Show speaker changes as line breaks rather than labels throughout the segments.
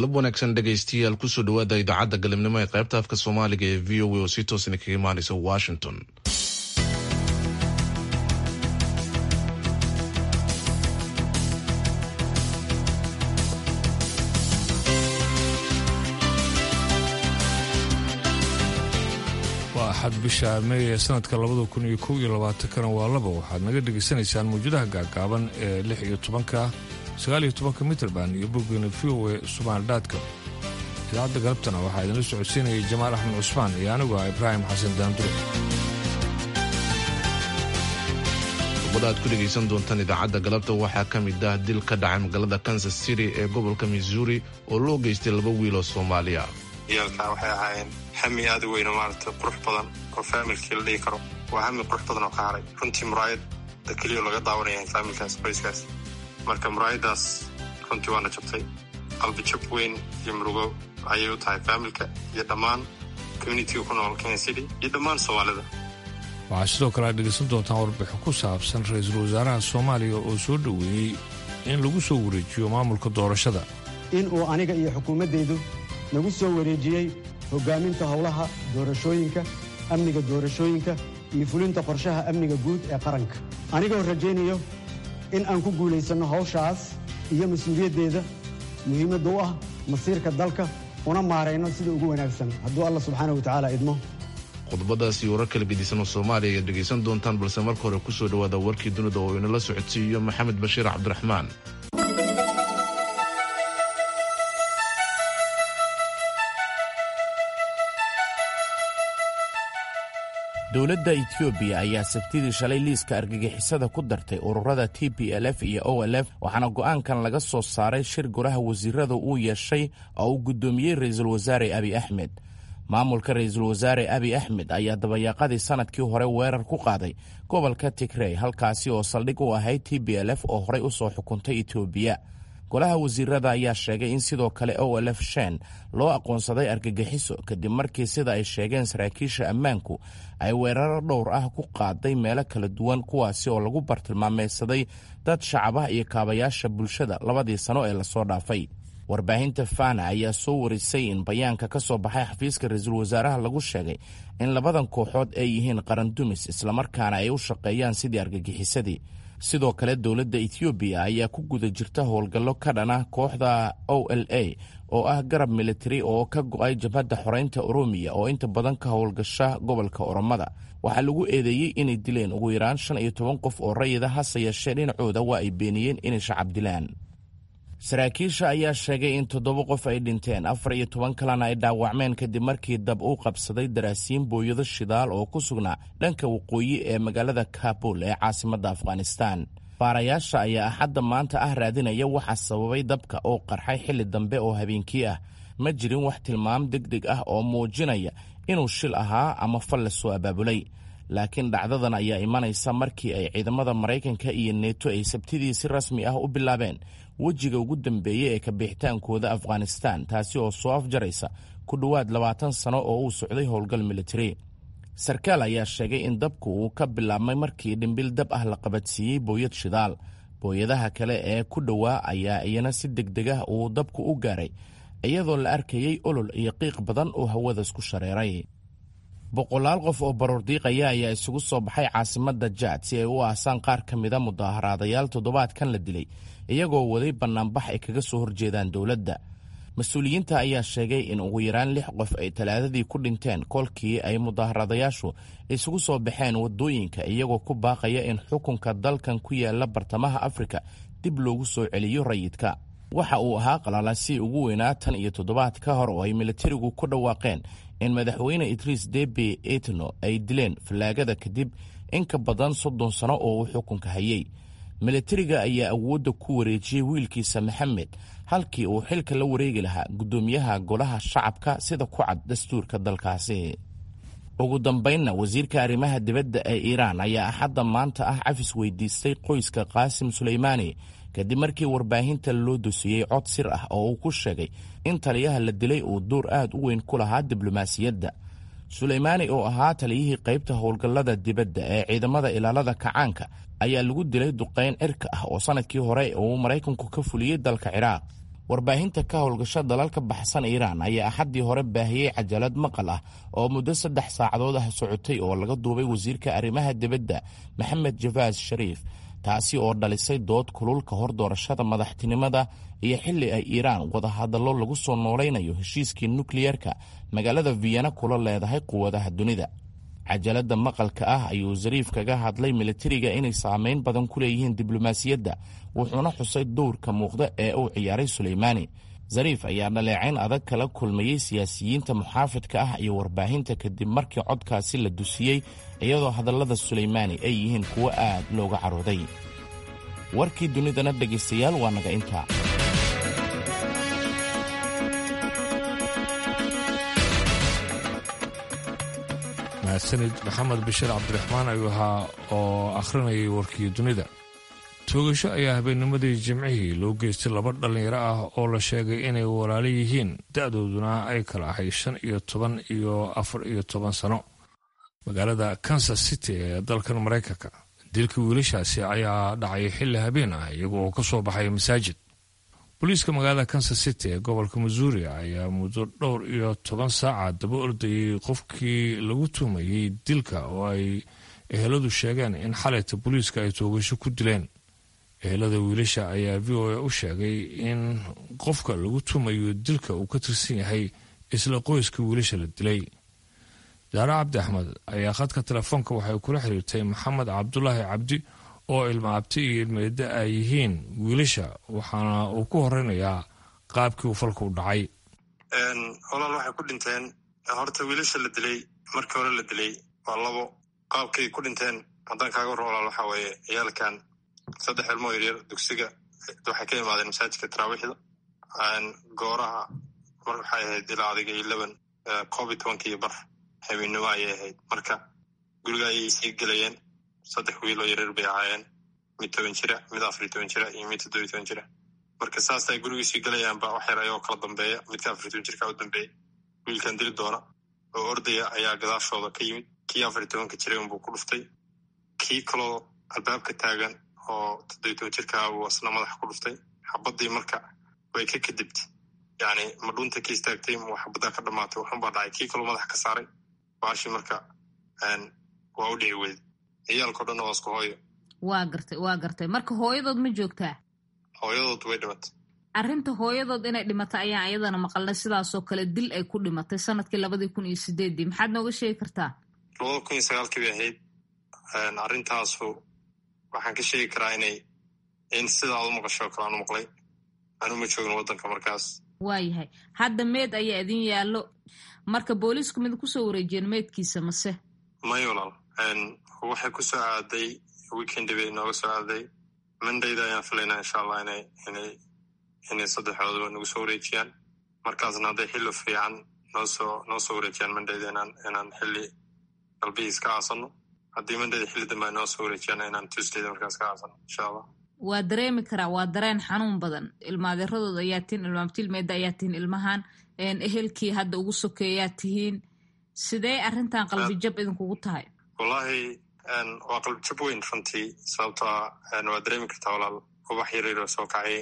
galab wanaagsan dhegaystiyaal kusoo dhawaada idaacadda galabnimo ee qaybta afka soomaaliga ee v o a oo si toosna kaga imaanaysa washington
waa axad bisha meey ee sanadka labada kun iyo kow iyo labaatankana waa laba waxaad naga dhegaysanaysaan mawjadaha gaagaaban ee lix iyo tobanka sagaal iyo tobanka mitrband iyo boggeena v o e sumaaldhaadka idaacadda galabtana waxaa idinla socodsiinayay jamaal axmed cusmaan iyo anigu ah ibraahim xasan daandure
qodobada aad ku dhegaysan doontaan idaacadda galabta waxaa ka mid ah dil ka dhacay magaalada kansas city ee gobolka missouri oo loo geystay laba wiil oo soomaaliya
ciyaalkaa waxay ahaayeen hami aada u weyno maaragtay qurux badan oo faamilkii la dhihi karo waa hami qurux badan oo ka haray runtii muraayadda keliyo laga daawanaya faamilkaas qoyskaas marka muraayaddaas runtii waana jabtay qalbi jab weyn iyo murugo ayay u tahay faamilka iyo dhammaan communitiga ku nool kenya city iyo dhammaan soomaalida
waxaa sidoo kale aad dhegaysan doontaan warbixin ku saabsan ra-iisul wasaaraha soomaaliya oo soo dhoweeyey in lagu soo wareejiyo maamulka doorashada
in uu aniga iyo xukuumaddaydu nagu soo wareejiyey hoggaaminta howlaha doorashooyinka amniga doorashooyinka iyo fulinta qorshaha amniga guud ee qaranka anigoo rajaynayo in aan ku guulaysanno hawshaas iyo mas-uuliyaddeeda muhiimadda u ah masiirka dalka una maarayno sida ugu wanaagsan hadduu alla subxaana wa tacaala idmo
qodobadaasi warar kala gedisan oo soomaaliya ayaad dhegaysan doontaan balse marka hore kusoo dhowaada warkii dunida oo inala socodsiiyo maxamed bashiir cabdiraxmaan
dowladda etoobiya ayaa sabtidii shalay liiska argagixisada ku dartay ururada t p l f iyo o l f waxaana go'aankan laga soo saaray shir golaha wasiirada uu yeeshay oo uu guddoomiyey ra'iisul wasaare abi axmed maamulka ra'iisul wasaare abi axmed ayaa dabayaaqadii sannadkii hore weerar ku qaaday gobolka tigrey halkaasi oo saldhig u ahayd t b l f oo horey u soo xukuntay etoobiya golaha wasiirada ayaa sheegay in sidoo kale o l f shen loo aqoonsaday argagixiso kadib markii sida ay sheegeen saraakiisha ammaanku ay weeraro dhowr ah ku qaaday meelo kala duwan kuwaasi oo lagu bartilmaameysaday dad shacabah iyo kaabayaasha bulshada labadii sano ee lasoo dhaafay warbaahinta fana ayaa soo warisay in bayaanka ka soo baxay xafiiska ra-iisul wasaaraha lagu sheegay in labadan kooxood ay yihiin qarandumis islamarkaana ay u shaqeeyaan sidii argagixisadii sidoo kale dowladda etoobiya ayaa ku guda jirta howlgallo ka dhana kooxda o l a oo ah garab militari oo ka go'ay jabhadda xoreynta oromiya oo inta badan ka howlgasha gobolka oromada waxaa lagu eedeeyey inay dileen ugu yaraan shan iyo toban qof oo rayida hase yeeshee dhinacooda waa ay beeniyeen inay shacab dilaan saraakiisha ayaa sheegay in toddoba qof ay dhinteen afar iyo toban kalena ay dhaawacmeen kadib markii dab uu qabsaday daraasiin booyado shidaal oo ku sugnaa dhanka waqooyi ee magaalada kabul ee caasimadda afghanistan baarayaasha ayaa axadda maanta ah raadinaya waxaa sababay dabka oo qarxay xilli dambe oo habeenkii ah ma jirin wax tilmaam deg deg ah oo muujinaya inuu shil ahaa ama fal la soo abaabulay laakiin dhacdadan ayaa imanaysa markii ay ciidamada maraykanka iyo neeto ay sabtidii si rasmi ah u bilaabeen wejiga ugu dambeeyey ee kabixitaankooda afghanistan taasi oo soo afjaraysa ku dhowaad labaatan sano oo uu socday howlgal militari sarkaal ayaa sheegay in dabku uu ka bilaabmay markii dhimbil dab ah la qabadsiiyey booyad shidaal booyadaha kale ee ku dhowaa ayaa iyana si deg deg ah uu dabku u gaaray iyadoo la arkayey olol iyo qiiq badan oo hawadas ku shareeray boqolaal qof oo baroordiiqaya ayaa isugu soo baxay caasimadda jaad si ay u aasaan qaar ka mida mudaaharaadayaal toddobaadkan la dilay iyagoo waday bannaanbax ay kaga soo horjeedaan dowladda mas-uuliyiinta ayaa sheegay in ugu yaraan lix qof ay talaadadii ku dhinteen kolkii ay mudaaharaadayaashu isugu soo baxeen waddooyinka iyagoo ku baaqaya in xukunka dalkan ku yaala bartamaha afrika dib loogu soo celiyo rayidka waxa uu ahaa qalaalasi ugu weynaa tan iyo toddobaad ka hor oo ay militarigu ku dhawaaqeen in madaxweyne idriis debe etno ay dileen fallaagada kadib in ka badan soddon sano oo uu xukunka hayey militariga ayaa awoodda ku wareejiyey wiilkiisa maxamed halkii uu xilka la wareegi lahaa guddoomiyaha golaha shacabka sida ku cad dastuurka dalkaasi ugu dambaynna wasiirka arrimaha dibadda ee iiraan ayaa axadda maanta ah cafis weydiistay qoyska qaasim suleymaani kadib markii warbaahinta loo dusiyey cod sir ah oo uu ku sheegay in taliyaha la dilay uu door aad u weyn ku lahaa diblomaasiyadda suleymaani oo ahaa taliyihii qaybta howlgallada dibadda ee ciidamada ilaalada kacaanka ayaa lagu dilay duqayn cirka ah oo sannadkii hore uu maraykanku ka fuliyey dalka ciraaq warbaahinta ka howlgasho dalalka baxsan iiraan ayaa axaddii hore baahiyey cajalad maqal ah oo muddo saddex saacadood ah socotay oo laga duubay wasiirka arrimaha dibadda maxamed jafaas shariif taasi oo dhalisay dood kulul ka hor doorashada madaxtinimada iyo xilli ay iiraan wadahadallo lagu soo noolaynayo heshiiskii nukliyeerka magaalada vienna kula leedahay quwadaha dunida cajalada maqalka ah ayuu zariif kaga hadlay militariga inay saameyn badan ku leeyihiin diblomaasiyadda wuxuuna xusay dowrka muuqda ee uu ciyaaray suleymaani zariif ayaa dhaleecayn adag kala kulmayey siyaasiyiinta muxaafidka ah iyo warbaahinta kadib markii codkaasi la dusiyey iyadoo hadallada suleymaani ay yihiin kuwo aad looga carooday warkii dunidana dhegaystayaal waa naga intaa
mahadsanid maxamed bashir cabdiraxmaan ayuu ahaa oo akhrinayay warkii dunida toogasho ayaa habeennimadii jimcihii loo geystay laba dhallinyaro ah oo la sheegay inay walaalo yihiin da-dooduna ay kala ahay shan iyo toban iyo afar iyo toban sano magaalada kansas city ee dalkan maraykanka dilka wiilashaasi ayaa dhacay xilli habeen ah iyaga oo ka soo baxay masaajid booliiska magaalada kansas city ee gobolka missouri ayaa muddo dhowr iyo toban saaca daba ordayey qofkii lagu tuumayey dilka oo ay eheladu sheegeen in xalayta booliiska ay toogasho ku dileen ehelada wiilasha ayaa v o a u sheegay in qofka lagu tuumayo dilka uu ka tirsan yahay isla qoyska wiilasha la dilay daare cabdi axmed ayaa khadka telefoonka waxay kula xiriirtay maxamed cabdulaahi cabdi oo ilma abti iyo ilmeedda ay yihiin wiilasha waxaana uu ku horeynayaa qaabkii uu falka u dhacay
walaal waxay ku dhinteen horta wiilasha la dilay markii hore la dilay waa labo qaabkay ku dhinteen haddaan kaaga warran walaal waxaa weeye ciyaalkan saddex ilmoo yaryar dugsiga waxay ka imaadeen masaajidka taraawiixda gooraha mar waxay ahayd ilaa adiga iyo leban koob iyo tobanka iyo bar habeennimo ayay ahayd marka guriga ayay sii gelayeen saddex wiiloo yaryar bay ahaayeen mid toban jira mid afariyo toban jira iyo mid toddobiyo toban jira marka saasay gurigii sii gelayaanba wax yar ayagoo kala dambeeya midka afariyo toban jirka u dambeeyey wiilkan dili doona oo ordaya ayaa gadaashooda ka yimid kii afariyo tobanka jiray unbuu ku dhuftay kii kaloo albaabka taagan oo toddobiyo toban jirkaa buu asna madaxa ku dhuftay xabadii marka way ka kadibtay yani ma dhunta ka istaagtay ma xabaddaa ka dhamaatay waxunbaa dhacay kii kaloo madaxa ka saaray baashii marka waa u dhici weyday ciyaalkao dhan waa isku hooyo
waa gartay waa gartay marka hooyadood ma joogtaa
hooyadood way dhimatay
arrinta hooyadood inay dhimatay ayaan iyadana maqalnay sidaasoo kale dil ay ku dhimatay sanadkii labadii kun iyo sideeddii maxaad nooga sheegi kartaa
labada kun iyo sagaalkii bay ahayd arrintaasu waxaan ka sheegi karaa inay in sida aad u maqasho kale aan u maqlay anu ma joogin waddanka markaas
waayahay hadda meed ayaa idin yaallo marka booliisku mid kusoo wareejiyeen meydkiisa mase
may walaal waxay ku soo aaday weekendi bay nooga soo aaday mondayda ayaan filaynaa insha allah inay inay inay saddexdooduba nagu soo wareejiyaan markaasna hadday xilli fiican noo soo noo soo wareejiyaan mondayda inaan inaan xilli galbihiis ka aasano haddii mondayda xilli dambe ay noo soo wareejiyaan inaan tuesdayda markaas ka aasano insha allah
waa dareemi karaa waa dareen xanuun badan ilmaadeeradooda ayaa tihiin ilmaabtilmeeda ayaa tihiin ilmahan ehelkii hadda ugu sokeeyaa tihiin sidee arrintan qalbijab idinkugu tahay
wallahi waa qalbijab weyn runtii sababtoa waa dareemi kartaa walaal ubax yaryaroo soo kacay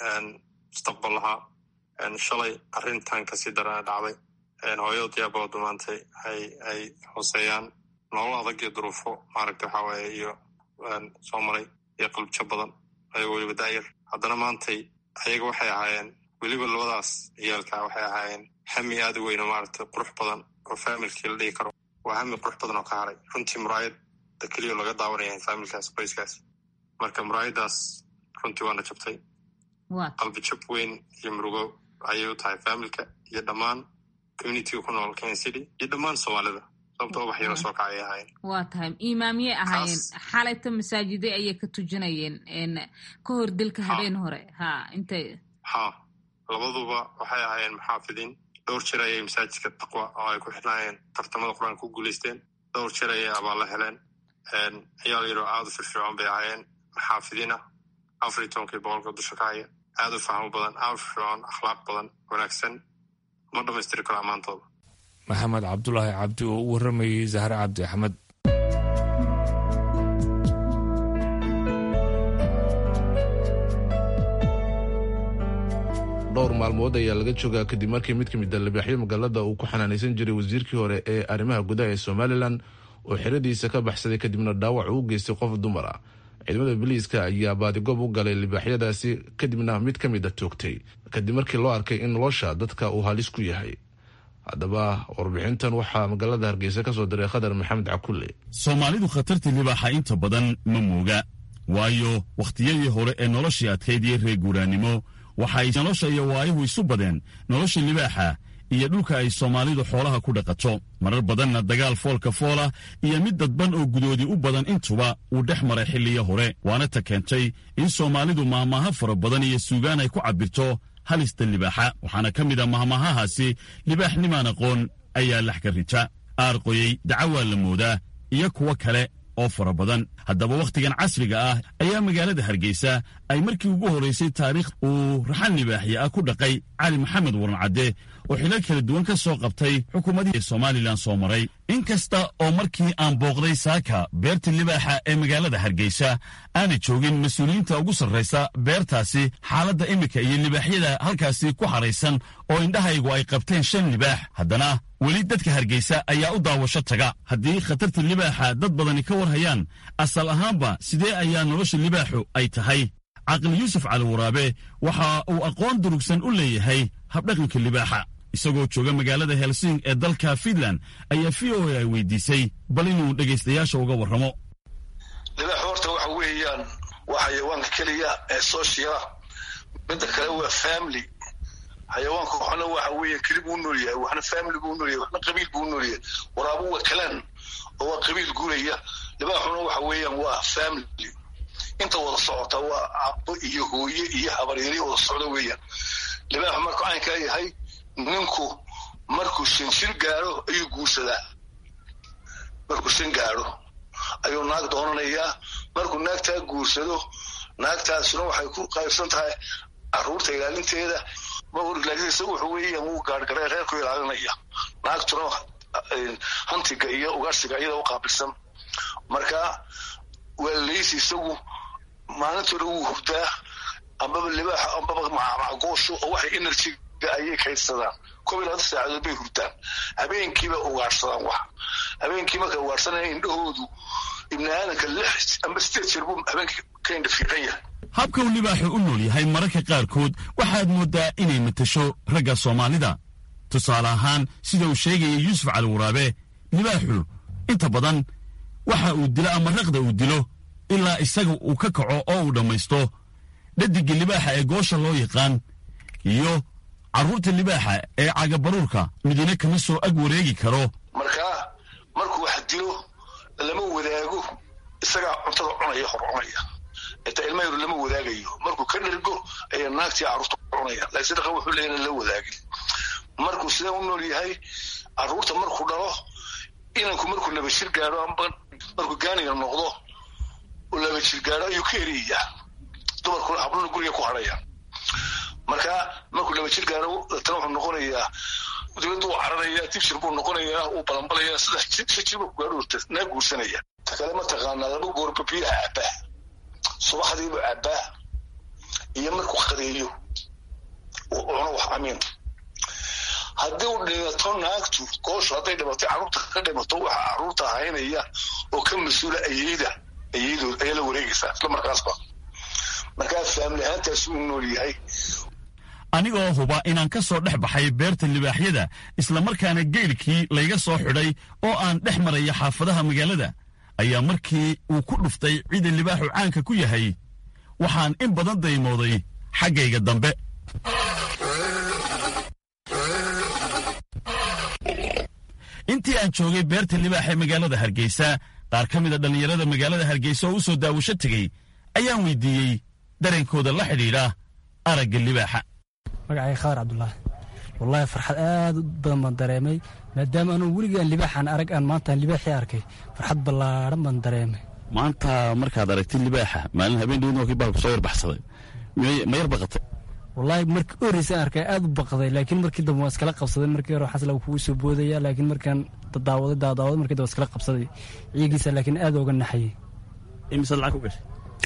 mustaqbal lahaa shalay arrintan kasii darana dhacday hooyadood yaaboodu maantay ay ay hooseeyaan nolol adag iyo duruufo maaragta waxaa waaye iyo soo maray iyo qalbijab badan ayagoo weliba daayar haddana maantay ayaga waxay ahaayeen weliba labadaas ciyaalka waxay ahaayeen hami aad u weyno maaragtay qurux badan oo faamilkii la dhigi karo waa hami qurux badan oo ka haray runtii muraayadda keliya laga daawanaya faamilkaas qoyskaas marka muraayaddaas runtii waana jabtay qalbi jab weyn iyo murugo ayay u tahay faamilka iyo dhammaan communitiga ku nool kenya city iyo dhammaan soomaalida sababta ubax yaro soo kacay ahaayeen
waa tahay imaamiyey ahaayeen xalayta masaajide ayay ka tujinayeen ka hor dilka habeen hore ha intay
ha labaduba waxay ahaayeen maxaafidiin dhowr jeer ayay masaajidka taqwa oo ay ku xirnaayeen tartamada qur-aanka ku guulaysteen dhowr jeer ayay abaalla heleen ciyaal yaroo aada u firfircoon bay ahaayeen maxaafidiin ah afar iyo tobankii boqolka dusha ka haya aada u fahmo badan aada u firfircoon akhlaaq badan wanaagsan ma dhammaystiri karo ammaantooda
maxamed cabdulaahi cabdi oo u warramayey zahre cabdi axmed
dhowr maalmood ayaa laga joogaa kadib markii mid ka mid a libaaxyo magaalada uu ku xanaanaysan jiray wasiirkii hore ee arrimaha gudaha ee somalilan oo xeradiisa ka baxsaday kadibna dhaawac uu geystay qof dumar ah ciidamada biliiska ayaa baadigoob u galay libaaxyadaasi kadibna mid ka mid a toogtay kadib markii loo arkay in nolosha dadka uu halis ku yahay haddaba warbixintan waxaa magaalada hargeysa ka soo diray khadar maxamed cakulle
soomaalidu khatartii libaaxa inta badan ma mooga waayo wakhtiyadii hore ee noloshii adkayd iyo reer guuraannimo waxay nolosha iyo waayuhu isu badeen nolosha libaaxa iyo dhulka ay soomaalidu xoolaha ku dhaqato marar badanna dagaal foolka foola iyo mid dadban oo gudoodi u badan intuba uu dhex maray xilliyo hore waana ta keentay in soomaalidu maahmaaha fara badan iyo suugaan ay ku cabbirto halista libaaxa waxaana ka mid a mahmaahahaasi libaax nimaan aqoon ayaa laxka rita aarqoyey dacawaa la moodaa iyo kuwo kale oo fara badan haddaba wakhtigan casriga ah ayaa magaalada hargeysa ay markii ugu horraysay taariikh uu raxan libaaxya ah ku dhaqay cali maxamed warancadde oo xilal kala duwan ka soo qabtay xukuumadihii somalilan soo maray in kasta oo markii aan booqday saaka beerta libaaxa ee magaalada hargeysa aana joogin mas-uuliyiinta ugu sarraysa beertaasi xaaladda iminka iyo libaaxyada halkaasi ku haraysan oo indhahaygu ay qabteen shan libaax haddana weli dadka hargeysa ayaa u daawasho taga haddii khatarta libaaxa dad badani ka war hayaan asal ahaanba sidee ayaa nolosha libaaxu ay tahay caqli yuusuf cali waraabe waxa uu aqoon durugsan u leeyahay habdhaqanka libaaxa isagoo jooga magaalada helsing ee dalka fiinland ayaa v o a ay weydiisay bal inuu dhegaystayaasha uga warramo
libaaxu horta waxa weeyaan waa xayawaanka keliya ee sooshiala midda kale waa family xayawaanka waxna waxa weeye keli buu nool yahay waxna family buu nool yahay waxna qabiil buu nool yahay waraabu waa kalaan oo waa qabiil guuraya libaaxuna waxa weeyaan waa family inta wada socota waa abo iyo hooye iyo habaryari wada socda weeyaan libaaxu markuu caynkaa yahay ninku markuu shanshir gaadho ayuu guursadaa markuu shan gaadho ayuu naag doonanayaa markuu naagtaa guursado naagtaasuna waxay ku qaybsan tahay caruurta ilaalinteeda laakiin isagu wuxuu weeyaan wuu gaarhgaree reerku ilaalinaya naagtuna hantiga iyo ugaarsiga iyada u qaabilsan marka waa leysi isagu maalintoona wuu hurdaa ambaba libaaxa ambaba macgoosho oo waxay enerjiga ayay kaydsadaan kob iyo labaatan saacadood bay hurdaan habeenkiiba ugaarsadaan wax habeenkii markay ugaarsanaya indhahoodu ibni aadanka lix amba sideed jeer buu habeenkii ka indha fiiqan yahay
habka uu libaaxu u nool yahay mararka qaarkood waxaad mooddaa inay matasho ragga soomaalida tusaale ahaan sida uu sheegaya yuusuf cali waraabe libaaxu inta badan waxa uu dilo ama raqda uu dilo ilaa isaga uu ka kaco oo uu dhammaysto dhadigga libaaxa ee goosha loo yaqaan iyo carruurta libaaxa ee cagabaruurka midina kama soo ag wareegi karo
markaa markuu wax dilo lama wadaago isagaa cuntada cunaya hor cunaya inta ilma yaru lama wadaagayo markuu ka dhergo ayaa naagtii carruurta cunaya laakiin sadaqa wuxuu leeyahay la wadaagin markuu sidee u nool yahay carruurta markuu dhalo inanku markuu laba jir gaadho amba markuu gaaniga noqdo oo laba jir gaadho ayuu ka eriyayaa dumarkuna habluna guriga ku hadhaya marka markuu laba jir gaadho tana wuxuu noqonayaa dibadda uu cararaya dibjir buu noqonayaa uu balanbalaya saddex jir jir buu gaadho naa guursanaya ta kale mataqaanaa laba goorba biyaha cabbaa subaxdiibu cabbaa iyo markuu qadeeyo uu cuno wax amiin haddii uu dhimato naagtu gooshu hadday dhimatay carruurta ka dhimato waxa carruurta haynaya oo ka mas-uula ayeyda ayeydood ayaa la wareegaysaa isla markaasba markaa faamili ahaantaas uu nool yahay
anigoo huba inaan ka soo dhex baxay beerta libaaxyada islamarkaana geylkii layga soo xidhay oo aan dhex maraya xaafadaha magaalada ayaa markii uu ku dhuftay ciida libaaxu caanka ku yahay waxaan in badan daymooday xaggayga dambe intii aan joogay beerta libaax ee magaalada hargeysa qaar ka mid a dhallinyarada magaalada hargeysa oo u soo daawasho tegey ayaan weydiiyey dareenkooda la xidhiidha aragga libaaxa
magacay khadar cabdulaahi wallaahi farxad aad u badan baan dareemay maadaama anuu weligaan libaaxaan arag aan maantaan libaaxii arkay farxad ballaadhan baan dareemay
maanta markaad aragtid libaaxa maalin habeen dhowdna waa kii baalku soo warbaxsaday ma yar baqatay
wallaahi markii u horreysay aan arkay aad u baqday laakiin markii dambe waan iskala qabsaday markii hore waxaas lagu kugu soo boodaya laakiin markaan dadaawaday daadaawaday markii dambe iskala qabsaday ciigiisa laakiin aad ooga naxayay
imise lacag ku gashay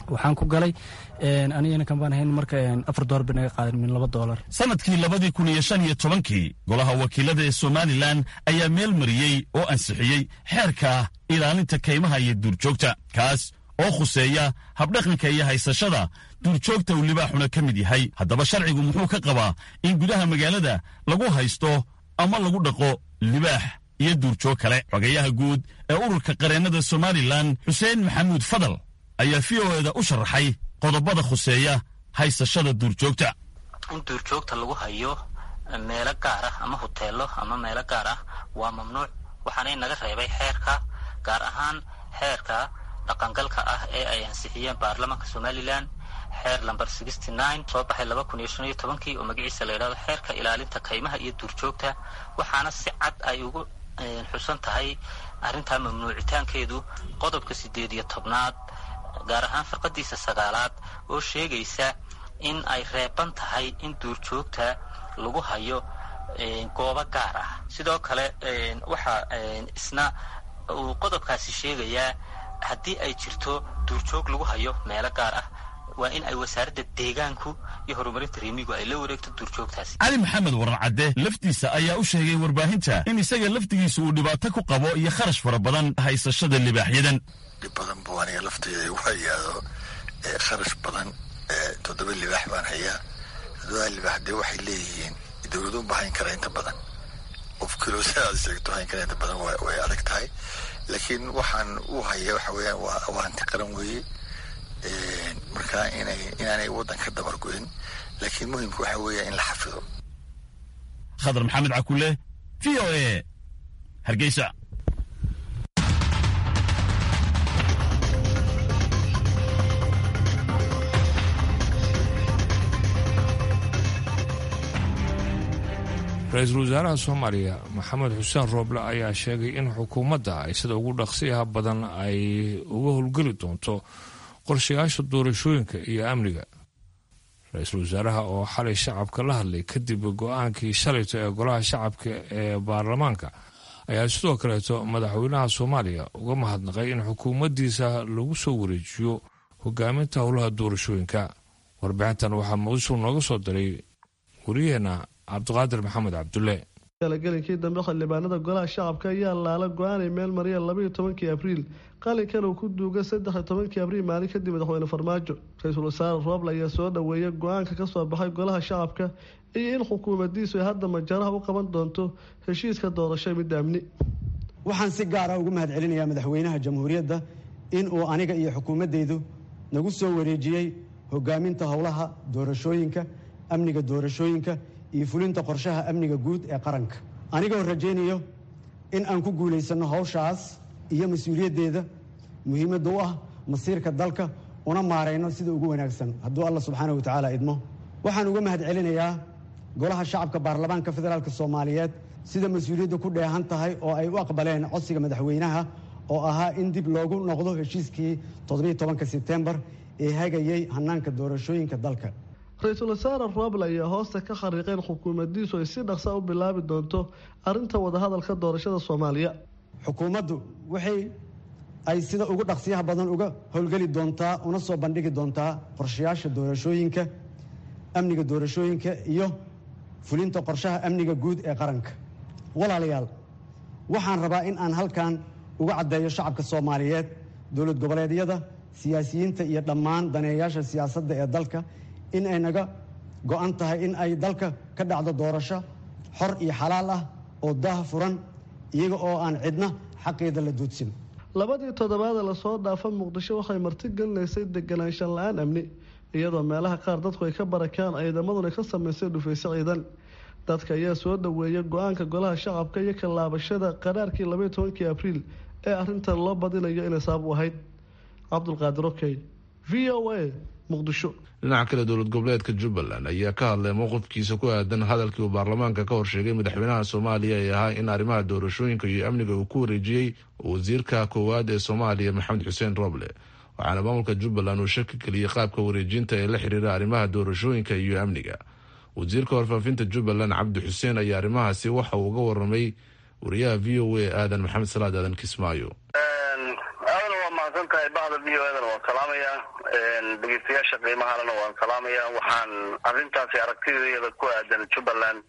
waxaan ku galay anigana kambaan ahayn marka afar doolar bay naga qaaden min laba doolar
sannadkii labadii kun iyo shan iyo tobankii golaha wakiilada ee somalilan ayaa meel mariyey oo ansixiyey xeerka ilaalinta kaymaha iyo duurjoogta kaas oo khuseeya habdhaqanka iyo haysashada duurjoogta uu libaaxuna ka mid yahay haddaba sharcigu muxuu ka qabaa in gudaha magaalada lagu haysto ama lagu dhaqo libaax iyo duurjoog kale xogayaha guud ee ururka qareennada somalilan xuseen maxamuud fadal ayaa v o eda u sharaxay qodobada khuseeya haysashada duurjoogta
in duurjoogta lagu hayo meelo gaar ah ama huteelo ama meelo gaar ah waa mamnuuc waxaana inaga reebay xeerka gaar ahaan xeerka dhaqangalka ah ee ay ansixiyeen baarlamaanka somalilan xeer lamber soo baxay laba kun iyo shan iyo tobankii oo magaciisa la yidhahdo xeerka ilaalinta kaymaha iyo duurjoogta waxaana si cad ay ugu xusan tahay arrintaa mamnuucitaankeedu qodobka siddeed iyo tobnaad gaar ahaan firqadiisa sagaalaad oo sheegaysa in ay reeban tahay in duurjoogta lagu hayo goobo gaar ah sidoo kale waxaa isna uu qodobkaasi sheegayaa haddii ay jirto duurjoog lagu hayo meelo gaar ah waa in ay wasaaradda deegaanku iyo horumarinta reemigu ay la wareegto duurjoogtaasi
cali maxamed waran cadde laftiisa ayaa u sheegay warbaahinta in isaga laftigiisa uu dhibaato ku qabo iyo kharash fara badan haysashada libaaxyadan
dhib badan buu aniga lafteeda igu hayaado kharash badan toddoba libaax baan hayaa toddoba libaax dee waxay leeyihiin dowladu ma hayn kara inta badan qof kilosaaad sheegto hayn kara inta badan way adag tahay laakiin waxaan u haya waxa weeyaan waa hanti qaran weeye marka inay inaanay waddan ka dabar goyn laakiin muhimka waxa weeya in la xafido
khadar maxamed cakule v o a hargeysa
ra-iisul wasaaraha soomaaliya maxamed xuseen rooble ayaa sheegay in xukuumadda ay sida ugu dhaqsiyaha badan ay uga howlgeli doonto qorshayaasha doorashooyinka iyo amniga ra-iisul wasaaraha oo xalay shacabka la hadlay kadib go-aankii shalayto ee golaha shacabka ee baarlamaanka ayaa sidoo kaleeto madaxweynaha soomaaliya uga mahadnaqay in xukuumaddiisa lagu soo wareejiyo hogaaminta howlaha doorashooyinka warbixintan waxaa muqdisho nooga soo diray wariyeenna cabdiqaadir maxamed cabdulle
galagelinkii dambe xildhibaanada golaha shacabka ayaa laala go-aanay meel mariya labaiyo tobankii abriil qalinkan uu ku duuga saddexiyo tobankii abriil maalin kadib madaxweyne farmaajo ra-iisul wasaare rooble ayaa soo dhoweeyay go-aanka kasoo baxay golaha shacabka iyo in xukuumadiisu ay hadda majaraha u qaban doonto heshiiska doorasho midda amni
waxaan si gaara ugu mahad celinayaa madaxweynaha jamhuuriyadda in uu aniga iyo xukuumaddaydu nagu soo wareejiyey hogaaminta howlaha doorashooyinka amniga doorashooyinka iyo fulinta qorshaha amniga guud ee qaranka anigoo rajaynayo in aan ku guulaysanno howshaas iyo mas-uuliyaddeeda muhiimadda u ah masiirka dalka una maarayno sida ugu wanaagsan hadduu alla subxaana wa tacaala idmo waxaan uga mahad celinayaa golaha shacabka baarlamaanka federaalk soomaaliyeed sida mas-uuliyadda ku dheehan tahay oo ay u aqbaleen codsiga madaxweynaha oo ahaa in dib loogu noqdo heshiiskii toddobiyo tobanka sebtembar ee hagayay hanaanka doorashooyinka dalka
ra-iisul wasaare rooble ayaa hoosta ka khariiqeen xukuumaddiisu ay si dhaqsa u bilaabi doonto arrinta wadahadalka doorashada soomaaliya
xukuumaddu waxay ay sida ugu dhaqsiyaha badan uga howlgeli doontaa una soo bandhigi doontaa qorshayaasha doorashooyinka amniga doorashooyinka iyo fulinta qorshaha amniga guud ee qaranka walaalayaal waxaan rabaa in aan halkan uga caddeeyo shacabka soomaaliyeed dowlad goboleedyada siyaasiyiinta iyo dhammaan daneeyayaasha siyaasadda ee dalka in ay naga go-an tahay in ay dalka ka dhacdo doorasho xor iyo xalaal ah oo daah furan iyaga oo aan cidna xaqeeda la duudsin
labadii toddobaada lasoo dhaafa muqdisho waxay marti gelinaysay deganaanshan la-aan amni iyadoo meelaha qaar dadku ay ka barakaan ciidamaduna ka samaysay dhufayso ciidan dadka ayaa soo dhoweeya go-aanka golaha shacabka iyo ka laabashada qaraarkii labaiyo tobankii abriil ee arrintan loo badinayo inay sabab u ahayd cabdulqaadir okey v o a muqdisho
dhinaca kale dowlad goboleedka jubbaland ayaa ka hadlay mowqifkiisa ku aadan hadalkii uu baarlamaanka ka horsheegay madaxweynaha soomaaliya ee ahaa in arrimaha doorashooyinka iyo amniga uu ku wareejiyey wasiirka koowaad ee soomaaliya maxamed xuseen roble waxaana maamulka jubbaland uu shaki geliyey qaabka wareejinta ee la xiriira arrimaha doorashooyinka iyo amniga wasiirka warfaafinta jubbaland cabdi xuseen ayaa arrimahaasi waxa uu uga waramay wariyaha v o a aadan maxamed salaad aadan kismaayo
mahadsan tahay bahda v o edana waan salaamayaa dhegeystayaasha qiimahalena waan salaamayaa waxaan arrintaasi aragtideeda ku aadan jubbaland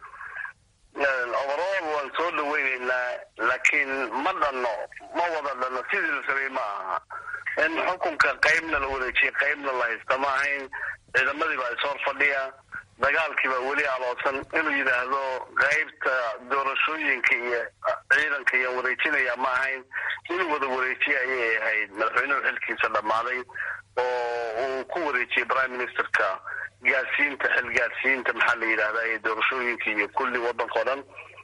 overall waan soo dhaweyneynaa laakiin ma dhanno ma wada dhanno sidii la rabay ma aha in xukunka qaybna la wareejiyay qaybna la haysta ma ahayn ciidamadii baa ishor fadhiya dagaalkii baa weli aloosan inuu yidhaahdo qaybta doorashooyinka iyo ciidanka iyaan wareejinaya ma ahayn inuu wada wareejiye ayay ahayd madaxweynuhu xilkiisa dhammaaday oo uu ku wareejiyey prime ministerka gaarsiinta xil gaarsiinta maxaa la yidhahdaa ee doorashooyinka iyo kulli waddanka o dhan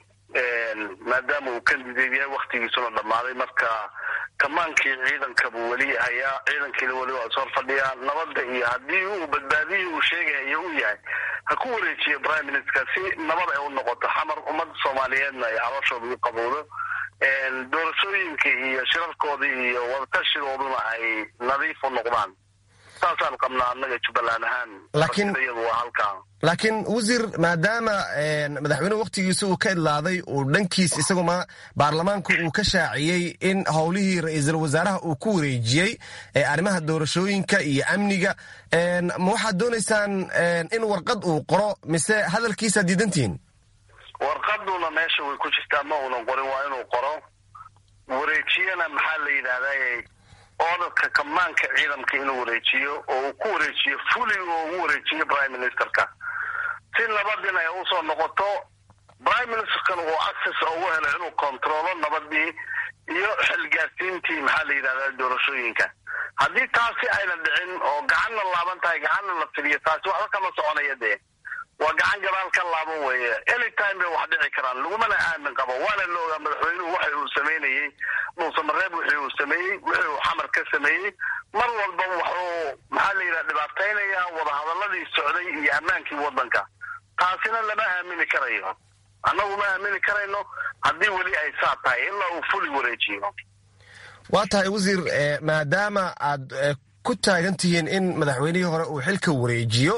maadaama uu candidate yahay waktigiisuna dhammaaday marka kamaankii ciidanka buu weli hayaa ciidankiina weli waa ishor fadhiyaa nabadda iyo haddii uu badbaadihii uu sheegayo uu yahay ha ku wareejiyo prime minister si nabad ay u noqoto xamar ummadda soomaaliyeedna ay calooshooda u qabowdo doorashooyinka iyo shirarkoodii iyo wadatashigooduna ay nadiif u noqdaan saasaan qabnaa annaga jubbaland ahaan
laakiin
iyadu waa halkaa
laakiin wasiir maadaama madaxweynuhu wakhtigiisa uu ka idlaaday uu dhankiis isaguma baarlamaanku uu ka shaaciyey in howlihii ra-iisul wasaaraha uu ku wareejiyey ee arrimaha doorashooyinka iyo amniga ma waxaad doonaysaan in warqad uu qoro mise hadalkiisaad diidantihiin
warqaduna meesha way ku jirtaa ma uunan qorin waa inuu qoro wareejiyana maxaa la yidhahdaa oodadka kamaanka ciidamka inuu wareejiyo oo uu ku wareejiyo fuli oo ugu wareejiyo prime ministerka si nabadin ay usoo noqoto prime ministerkan uu access ugu helo inuu controlo nabadii iyo xilgaarsiintii maxaa la yidhahdaa doorashooyinka haddii taasi ayna dhicin oo gacanna laaban tahay gacanna la fidiyo taasi waxba kama soconaya dee waa gacan gadaal ka laaban weeye anytime bay wax dhici karaan lagumana aamin qabo waana la ogaa madaxweynuhu waxa uu sameynayey dhuusamareeb wixii uu sameeyey wixii uu xamar ka sameeyey mar walba wuxuu maxaa la yidhaha dhibaataynayaa wadahadaladii socday iyo ammaankii waddanka taasina lama aamini karayo annagu ma aamini karayno haddii weli ay saa tahay ilaa uu fuli wareejiyo
waa tahay wasiir maadaama aad ku taagan tihiin in madaxweynihii hore uu xilka wareejiyo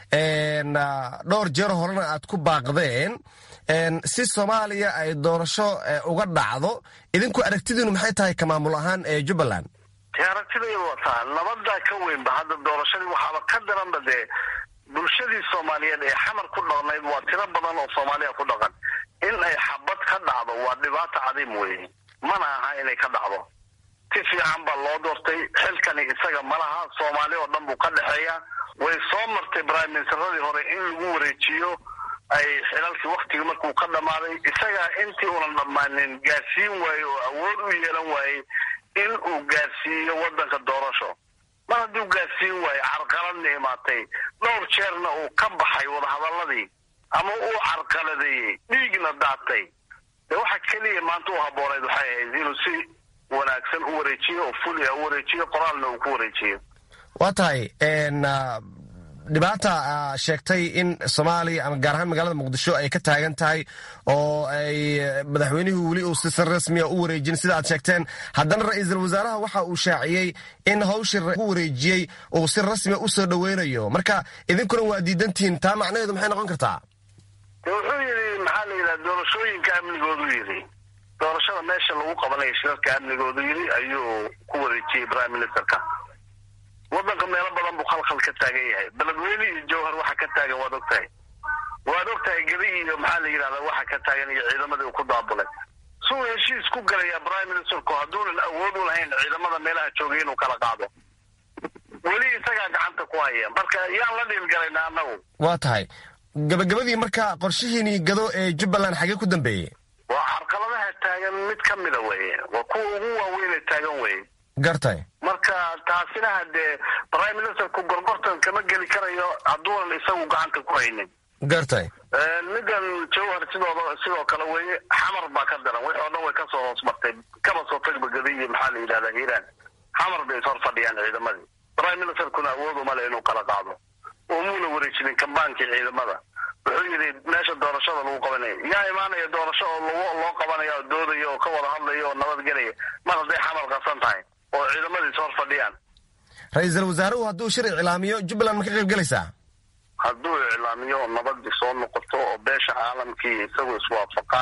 dhowr jeer horena aad ku baaqdeen si soomaaliya ay doorasho uga dhacdo idinku aragtidiinu maxay tahay ka maamul ahaan ee jubbaland
dee aragtidaydu wataa nabadaa ka weynba hadda doorashadii waxaaba ka daranba dee bulshadii soomaaliyeed ee xamar ku dhaqnayd waa tiro badan oo soomaaliya ku dhaqan in ay xabad ka dhacdo waa dhibaato cadiim weeye mana aha inay ka dhacdo si fiican baa loo doortay xilkani isaga malaha soomaali oo dhan buu ka dhexeeya way soo martay prime ministeradii hore in lagu wareejiyo ay xilalkii waktigii markuu ka dhammaaday isagaa intii unan dhammaanin gaarsiin waaye oo awood u yeelan waayey in uu gaarsiiyo waddanka doorasho mar hadduu gaarsiin waaye carqaladna imaatay dhowr jeerna uu ka baxay wadahadaladii ama uu carqaladeeyey dhiigna daatay dee waxa keliya maanta u habbooneyd waxay ahayd inuu si wanaagsan u wareejiyo oo fuli u wareejiyo qoraalna uu ku wareejiyo
waa tahay dhibaata sheegtay in soomaaliya ama gaar ahaan magaalada muqdisho ay ka taagan tahay oo ay madaxweynuhu weli uu si rasmiya u wareejin sida aad sheegteen haddana ra-iisul wasaaraha waxa uu shaaciyey in hawshii ku wareejiyey uu si rasmiya u soo dhoweynayo marka idinkuna waa diidantihiin taa macnaheedu maxay noqon kartaa
de wuxuu yidhi maxaa la yidhaha doorashooyinka amnigoodu yidhi doorashada meesha lagu qabanayo shirarka amnigoodu yidhi ayuu ku wareejiyey prime ministerka waddanka meelo badan buu khalkhal ka taagan yahay beledweyne iyo jowhar waxa ka taagan waad og tahay waad og tahay gedi iyo maxaa la yidhahdaa waxa ka taagan iyo ciidamadii uu ku daabulay suu heshiis ku galaya prime ministerku hadduunan awood u lahayn ciidamada meelaha joogay inuu kala qaado weli isagaa gacanta ku haya marka yaan la dhiilgalayna annagu
waa tahay gabagabadii marka qorshihiinii gado ee jubbaland xagee ku dambeeyey
waa carqaladaha taagan mid ka mida weye waa kuwa ugu waaweynee taagan weye
gartay
marka taasina hadee prime ministerku gorgortan kama geli karayo hadduunan isagu gacanta ku haynin
gartay
middan jowhar sidooda sidoo kale weye xamar baa ka daran wixii o dhan way kasoo hoos martay kaba soo tagba gadi iyo maxaa la yidhahdaa hiiraan xamar bay ishor fadhiyaan ciidamadii prime ministerkuna awood uma le inuu kala qaado umuuna wareejinin kambaankii ciidamada wuxuu yidhi meesha doorashada lagu qabanaya yaa imaanaya doorasho oo l loo qabanaya oo doodaya oo ka wada hadlaya oo nabadgelaya mar hadday xamar qasan tahay oo ciidamadiis hor fadhiyaan
ra-iisul wasaaruhu hadduu shir iclaamiyo jubbaland ma ka qayb gelaysaa
hadduu iclaamiyo oo nabadii soo noqoto oo beesha caalamkii isagu iswaafaqaan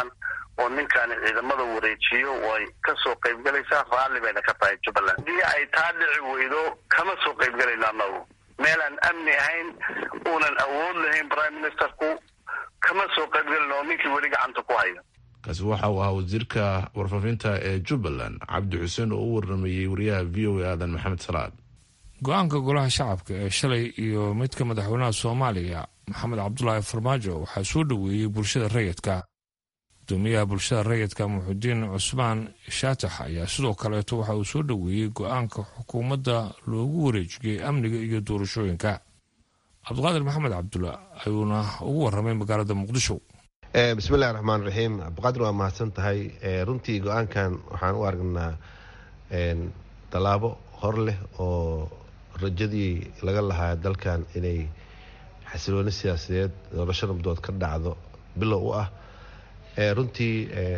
oo ninkaani ciidamada wareejiyo way ka soo qaybgalaysaa raalli bayna ka tahay jubbaland haddii ay taa dhici weydo kama soo qaybgalayno annagu meelaan amni ahayn uunan awood lahayn prime ministerku kama soo qaybgalayno oo ninkii weli gacanta ku hayo
kaasi waxa uu ahaa wasiirka warfaafinta ee jubbaland cabdi xuseen oo u waramayey wariyaha v o a aadan maxamed salaad
go-aanka golaha shacabka ee shalay iyo midka madaxweynaha soomaaliya maxamed cabdulaahi farmaajo waxaa soo dhoweeyey bulshada rayidka gudoomiyaha bulshada rayidka muxudiin cusmaan shaatax ayaa sidoo kaleeto waxa uu soo dhoweeyey go-aanka xukuumadda loogu wareejiyey amniga iyo doorashooyinka cabdiqaadir maxamed cabdulla ayuuna ugu waramay magaalada muqdisho
bismillahi raxmaan raxiim cabdiqaadir waa mahadsan tahay runtii go-aankan waxaan u aragnaa tallaabo hor leh oo rajadii laga lahaa dalkan inay xasilooni siyaasadeed doorasho nabdood ka dhacdo bilow u ah runtii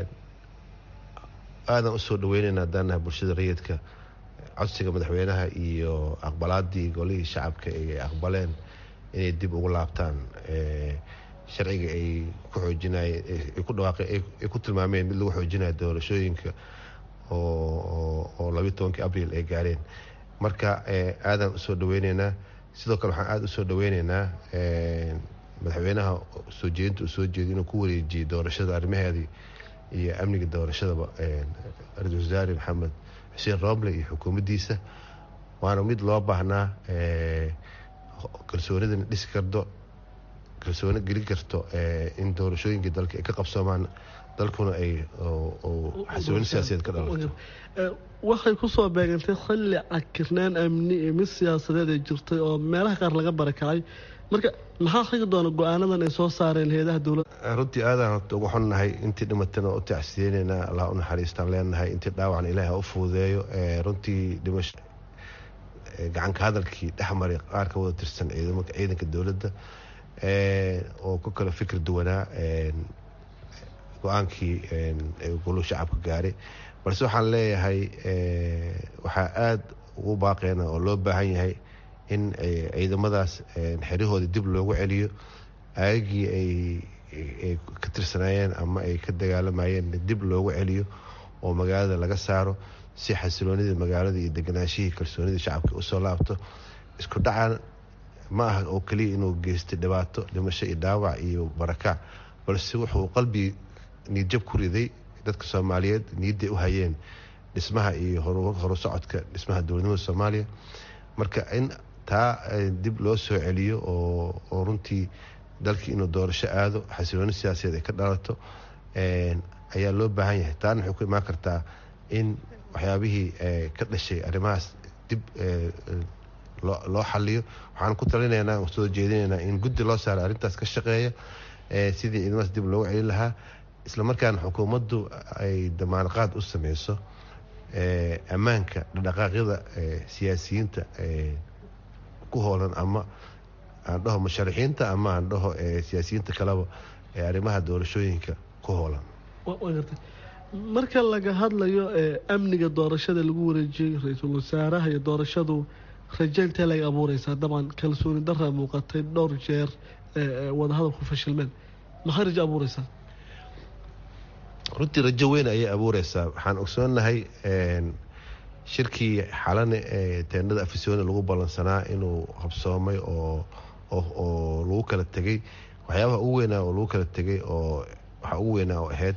aadan usoo dhaweyneynaa daanaha bulshada rayidka codsiga madaxweynaha iyo aqbalaadii golihii shacabka ay aqbaleen inay dib ugu laabtaan sharciga ay ku xoojinayeen ku dhawaaqeen ay ku tilmaameen mid lagu xoojinayo doorashooyinka oo labiyi tobankii abriil ay gaareen marka aadaan usoo dhaweyneynaa sidoo kale waxaan aada usoo dhaweyneynaa madaxweynaha soo jeedinta uu soo jeeday inuu ku wareejiyey doorashada arrimaheedii iyo amniga doorashadaba ra-iisul wasaare maxamed xuseen roble iyo xukuumaddiisa waana mid loo baahnaa kalsoonidana dhisi karto kalsooni gelin karto in doorashooyinkii dalka ay ka qabsoomaan dalkuna ay xasilooni siyaasadeed ka dhalato
waxay kusoo beegantay xilli cakirnaan amni iyo mid siyaasadeed ay jirtay oo meelaha qaar laga barakacay marka maxaa xigi doona go-aanadan ay soo saareen hay-adaha dowladda
runtii aadaan ugu xunnahay intii dhimatana u tacsiyeynayna allah u naxariistaan leenahay intii dhaawacna ilaahi ha u fududeeyo runtii dhimasho gacanka hadalkii dhexmaray qaar ka wada tirsan ciidanka dowladda oo ku kala fikir duwanaa go-aankii goluhu shacabka gaaray balse waxaan leeyahay waxaa aada ugu baaqeena oo loo baahan yahay in ciidamadaas xeryahoodii dib loogu celiyo aagagii ay ka tirsanaayeen ama ay ka dagaalamayeen dib loogu celiyo oo magaalada laga saaro si xasiloonidii magaalada iyo deganaashihii kalsoonidii shacabka usoo laabto isku dhacan ma aha oo keliya inuu geystay dhibaato dhimasho iyo dhaawac iyo barakac balse wuxuu qalbi niidjab ku riday dadka soomaaliyeed niidday u hayeen dhismaha iyo horu socodka dhismaha dowladnimada soomaaliya marka in taa dib loo soo celiyo oo runtii dalkii inuu doorasho aado xasilooni siyaasadeed ay ka dhalato ayaa loo baahan yahay taana waxay ku imaan kartaa in waxyaabihii ka dhashay arrimahaas dib loo xaliyo waxaan ku talinaynaa soo jeedinaynaa in guddi loo saaro arrintaas ka shaqeeya sidii ciidamadaas dib loogu celin lahaa isla markaana xukuumaddu ay damaanqaad u sameyso ammaanka dhaqdhaqaaqyada siyaasiyiinta ku hoolan ama aan dhaho musharaxiinta ama aan dhaho siyaasiyiinta kaleba ee arrimaha doorashooyinka ku hoolan
marka laga hadlayo amniga doorashada lagu wareejiyey ra-iisul wasaaraha iyo doorashadu rajaintee laga abuureysaa dabcan kalsooni daraa muuqatay dhowr jeer wadahadalku fashilmeen maxay rajo abuureysaa
runtii rajo weyn ayay abuureysaa waxaan ogsoonahay shirkii xalane ee teendhada afisyooni lagu ballansanaa inuu habsoomay oo oo lagu kala tegay waxyaabaha ugu weynaa oo lagu kala tegay oo waxaa ugu weynaa oo ahayd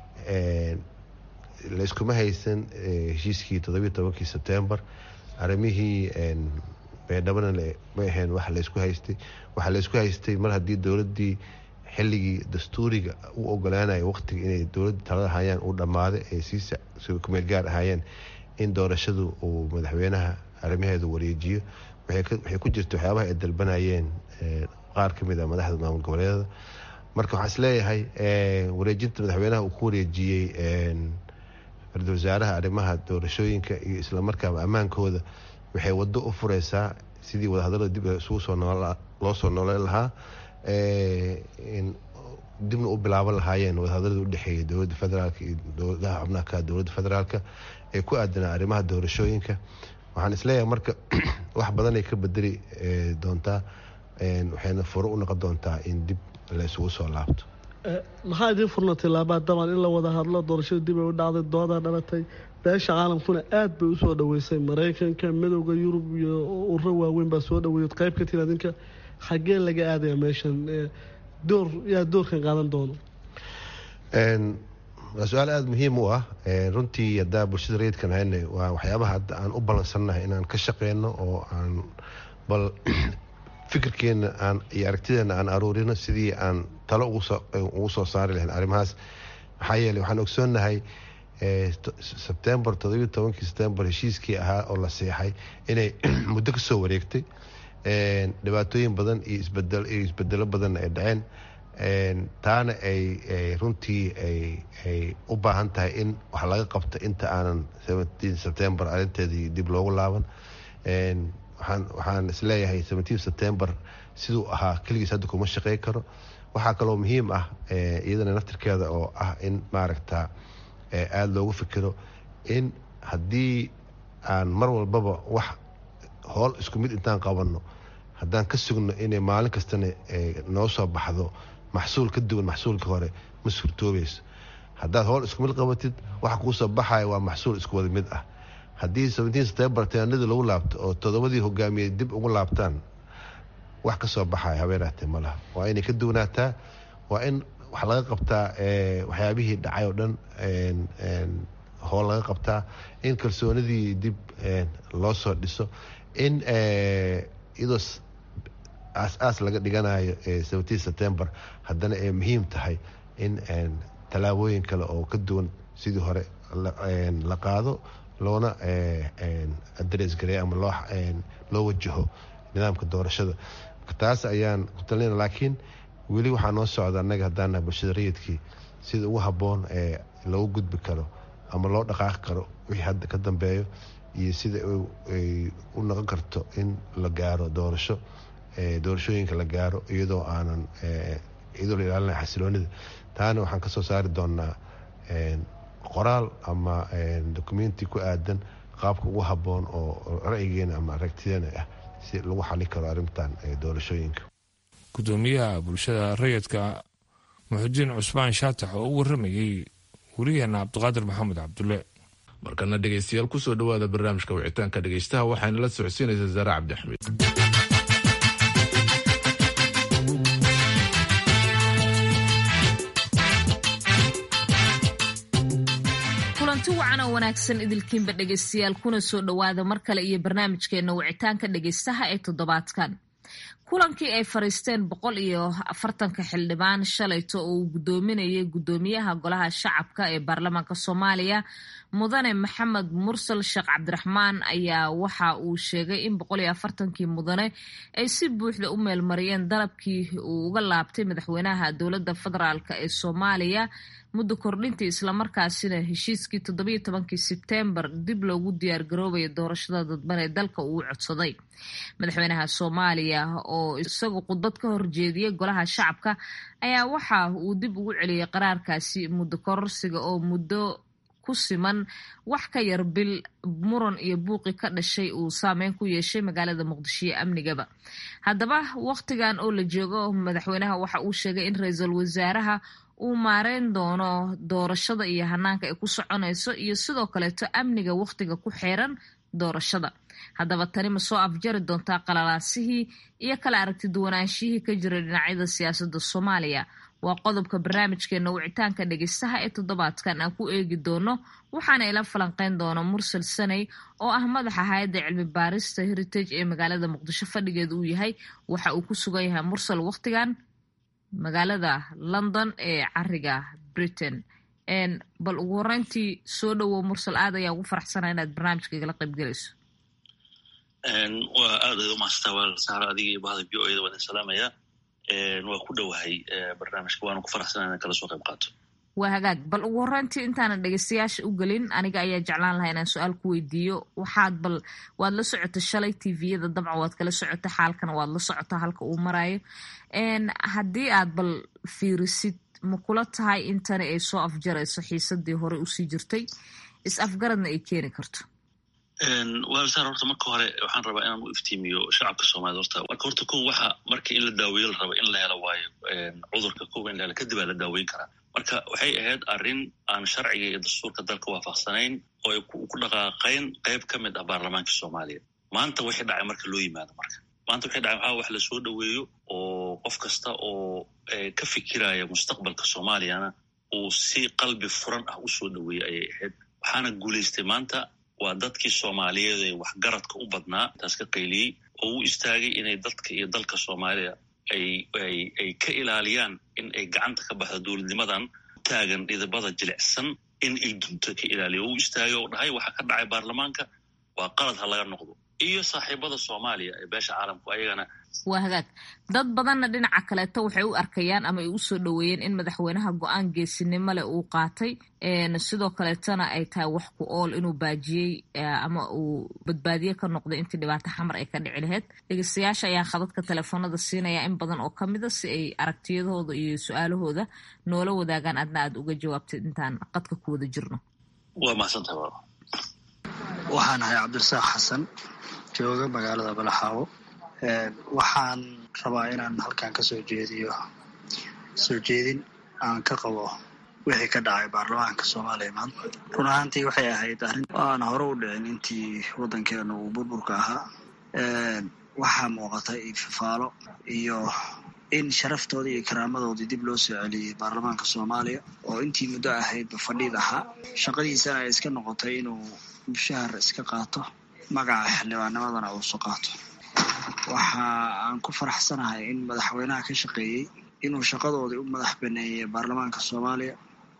layskuma haysan heshiiskii toddobiyo tobankii sebtembar arrimihii baydhabana ma ahayn wax laysku haystay waxaa laysku haystay mar haddii dowladdii xilligii dastuuriga u ogolaanaya waqtiga inay dowladda talada hayaan uu dhammaaday ay sii kumeel gaar ahaayeen in doorashadu uu madaxweynaha arrimaheeda wareejiyo waxay ku jirta waxyaabaha ay dalbanayeen qaar ka mid a madaxda maamul goboleedada marka waxaan isleeyahay wareejinta madaxweynaha uu ku wareejiyey ra-iisul wasaaraha arrimaha doorashooyinka iyo islamarkaaba ammaankooda waxay waddo u fureysaa sidii wadahadallada dib isugu soo loo soo nooleyn lahaa dibna u bilaaban lahaayeen wadahadallada udhexeeya dowladda federaalk iyo dowladaha xubnaha ka dowladda federaalka ee ku aadanaa arrimaha doorashooyinka waxaan isleeyahay marka wax badanay ka bedeli doontaa waxayna furo u noqon doontaa in dib la isugu soo laabto
maxaa idiin furna tilaabaa daban in la wada hadlo doorashada dib ay u dhacday doodaa dhalatay beesha caalamkuna aad bay usoo dhaweysay maraykanka midowda yurub iyo ururo waaweyn baa soo dhaweeyay qayb ka tiri adinka xaggee laga aadaya meeshan door yaa doorkan qaadan doono
waa su-aal aada muhiim u ah runtii haddaa bulshada rayidkan hayna waa waxyaabaha hadda aan u ballansannahay inaan ka shaqeyno oo aan bal fikirkeena aan iyo aragtideena aan aruurino sidii aan talo ugu soo saari lahayn arrimahaas maxaa yeeley waxaan ogsoonnahay sebtembar todobiyo tobankii sebtembar heshiiskii ahaa oo la seexay inay muddo kasoo wareegtay dhibaatooyin badan iyo isbedel iyo isbedelo badan ay dhaceen taana ay runtii ay u baahan tahay in wax laga qabto inta aanan sebtembar arinteedii dib loogu laaban waxaan isleeyahay septembar siduu ahaa keligiis hadda kuma shaqey karo waxaa kaloo muhiim ah iyadana naftirkeeda oo ah in maaragta aada loogu fikiro in haddii aan mar walbaba wax hool isku mid intaan qabanno haddaan ka sugno inay maalin kastana noo soo baxdo maxsuul ka duwan maxsuulka hore ma suurtoobayso haddaad howl isku mid qabatid waxa kuu soo baxaya waa maxsuul isku wada mid ah haddii septembar teenadii lagu laabto oo toddobadii hogaamiyey dib ugu laabtaan wax ka soo baxaya habeenaatee ma laha waa inay ka duwanaataa waa in wax laga qabtaa waxyaabihii dhacay oo dhan howl laga qabtaa in kalsoonidii dib loo soo dhiso in iyadoo aas-aas laga dhiganayo septembar haddana ay muhiim tahay in tallaabooyin kale oo ka duwan sidii hore la qaado loona adres gareeyo ama loo loo wajaho nidaamka doorashada taas ayaan ku talinayna laakiin weli waxaa noo socda annaga haddaan nahay bulshada rayidkii sida ugu habboon ee lagu gudbi karo ama loo dhaqaaqi karo wixii hadda ka dambeeyo iyo sida ay u noqon karto in la gaaro doorasho doorashooyinka la gaaro iyadoo aanan iyadoo la ilaalinaya xasiloonida taana waxaan kasoo saari doonaa qoraal ama documenti ku aadan qaabka ugu habboon oo ra'yigeena ama aragtideena ah si lagu xali karo arrintan doorashooyinka
gudoomiyaha bulshada rayidka muxudiin cusmaan shaatax oo u waramayey weriyaheena cabdiqaadir maxamed cabdulle
markana dhegeystayaal kusoo dhawaada barnaamijka wicitaanka dhegeystaha waxaana la socodsiinaysaa zaare cabdixamiid
kulanti wacan oo wanaagsan idilkiinba dhegeystayaal kuna soo dhowaada mar kale iyo barnaamijkeena wicitaanka dhegeystaha ee toddobaadkan kulankii ay fariisteen boqol iyo afartanka xildhibaan shalayto oo uu gudoominayay gudoomiyaha golaha shacabka ee baarlamaanka soomaaliya mudane maxamed mursal sheekh cabdiraxmaan ayaa waxa uu sheegay in boqol iyo afartankii mudane ay si buuxda u meelmariyeen dalabkii uu uga laabtay madaxweynaha dowladda federaalk ee soomaaliya muddo kordhintii islamarkaasina heshiiskii toddobiyo tobankii sebtembar dib loogu diyaargaroobaya doorashada dadban ee dalka uu codsaday madaxweynaha soomaaliya oo isagu khudbad ka horjeediyey golaha shacabka ayaa waxa uu dib ugu celiyey qaraarkaasi muddo kororsiga oo muddo ku siman wax ka yar bil muran iyo buuqi ka dhashay uu saameyn ku yeeshay magaalada muqdisho iyo amnigaba haddaba wakhtigan oo la joogo madaxweynaha waxa uu sheegay in ra-iisul wasaaraha uu maareyn doono doorashada iyo hanaanka ay ku soconayso iyo sidoo kaleeto amniga wakhtiga ku xeeran doorashada haddaba tani ma soo afjari doontaa qalalaasihii iyo kala aragti duwanaanshihii ka jiray dhinacyada siyaasadda soomaaliya waa qodobka barnaamijkeena wicitaanka dhegeystaha ee toddobaadkan aan ku eegi doono waxaana ila falanqeyn doona mursal saney oo ah madaxa hay-adda cilmi baarista heritage ee magaalada muqdisho fadhigeeda uu yahay waxa uu ku sugan yahay mursal wakhtigan magaalada london ee cariga britain bal ugu horeyntii soo dhowow mursal aad ayaa ugu faraxsana inaad barnaamijka igala qayb gelayso
waa aad ay umahadstaa walaal saaro adiga iyo bahda v o eda waan salaamaya waa ku dhowahay barnaamijka waana ku faraxsana inaan kala soo qayb qaato
waa hagaag bal ugu horeyntii intaanan dhegeystayaasha u gelin aniga ayaa jeclaan lahaa inaan su-aal ku weydiiyo waxaad bal waad la socota shalay tviyada dabcan waad kala socota xaalkana waad la socota halka uu marayo haddii aad bal fiirisid ma kula tahay intani ay soo afjarayso xiisadii hore usii jirtay is afgaradna ay keeni karto
waalsar horta marka hore waxaan rabaa inaan u iftiimiyo shacabka soomaaliyed horta marka horta kow waxa marka in la daaweeyo la raba in la helo waayo cudurka kow in la helo kadib aa la daaweyn karaa marka waxay ahayd arrin aan sharciga iyo dastuurka dalka waafaqsanayn oo ay ku dhaqaaqayn qayb ka mid ah baarlamaanka soomaaliya maanta wixii dhacay marka loo yimaado marka maanta wixii dhacay waxaa wax la soo dhoweeyo oo qof kasta oo ka fikiraya mustaqbalka soomaaliyana uu si qalbi furan ah u soo dhoweeyey ayay ahayd waxaana guulaystay maanta waa dadkii soomaaliyeed ee waxgaradka u badnaa taas ka qayliyey oo u istaagay inay dadka iyo dalka soomaaliya ay ay ay ka ilaaliyaan in ay gacanta ka baxdo dowladnimadan taagan dhidibada jilicsan in ay dunto ka ilaaliyo oo u istaagay oo dhahay waxa ka dhacay baarlamaanka waa qalad ha laga noqdo iyo saaxiibada soomaaliya ee beesha caalamku ayagana
waa hagaag dad badanna dhinaca kaleeto waxay u arkayaan ama ay u soo dhoweeyeen in madaxweynaha go-aan geesinimo leh uu qaatay sidoo kaleetona ay tahay wax ku ool inuu baajiyey ama uu badbaadiye ka noqday intii dhibaato xamar ay ka dhici lahayd dhegeystayaasha ayaa khadadka telefoonada siinaya in badan oo ka mida si ay aragtiyadooda iyo su-aalahooda noola wadaagaan adna aad uga jawaabtid intaan qadka ku wada jirno
waa mahadsantaha
waxaan ahay cabdirasaaq xasan jooga magaalada balaxaawo waxaan rabaa inaan halkan ka soo jeediyo soo jeedin aan ka qabo wixii ka dhacay baarlamaanka soomaaliya maanta run ahaantii waxay ahayd arrin aan hore u dhicin intii waddankeenu uu burburka ahaa waxaa muuqata ififaalo iyo in sharaftoodii iyo karaamadoodii dib loo soo celiyey baarlamaanka soomaaliya oo intii muddo ahaydba fadhiid ahaa shaqadiisana ay iska noqotay inuu mushahar iska qaato magaca xildhibaanimadana uusu qaato waxa aan ku faraxsanahay in madaxweynaha ka shaqeeyey inuu shaqadoodii u madax baneeyey baarlamaanka soomaaliya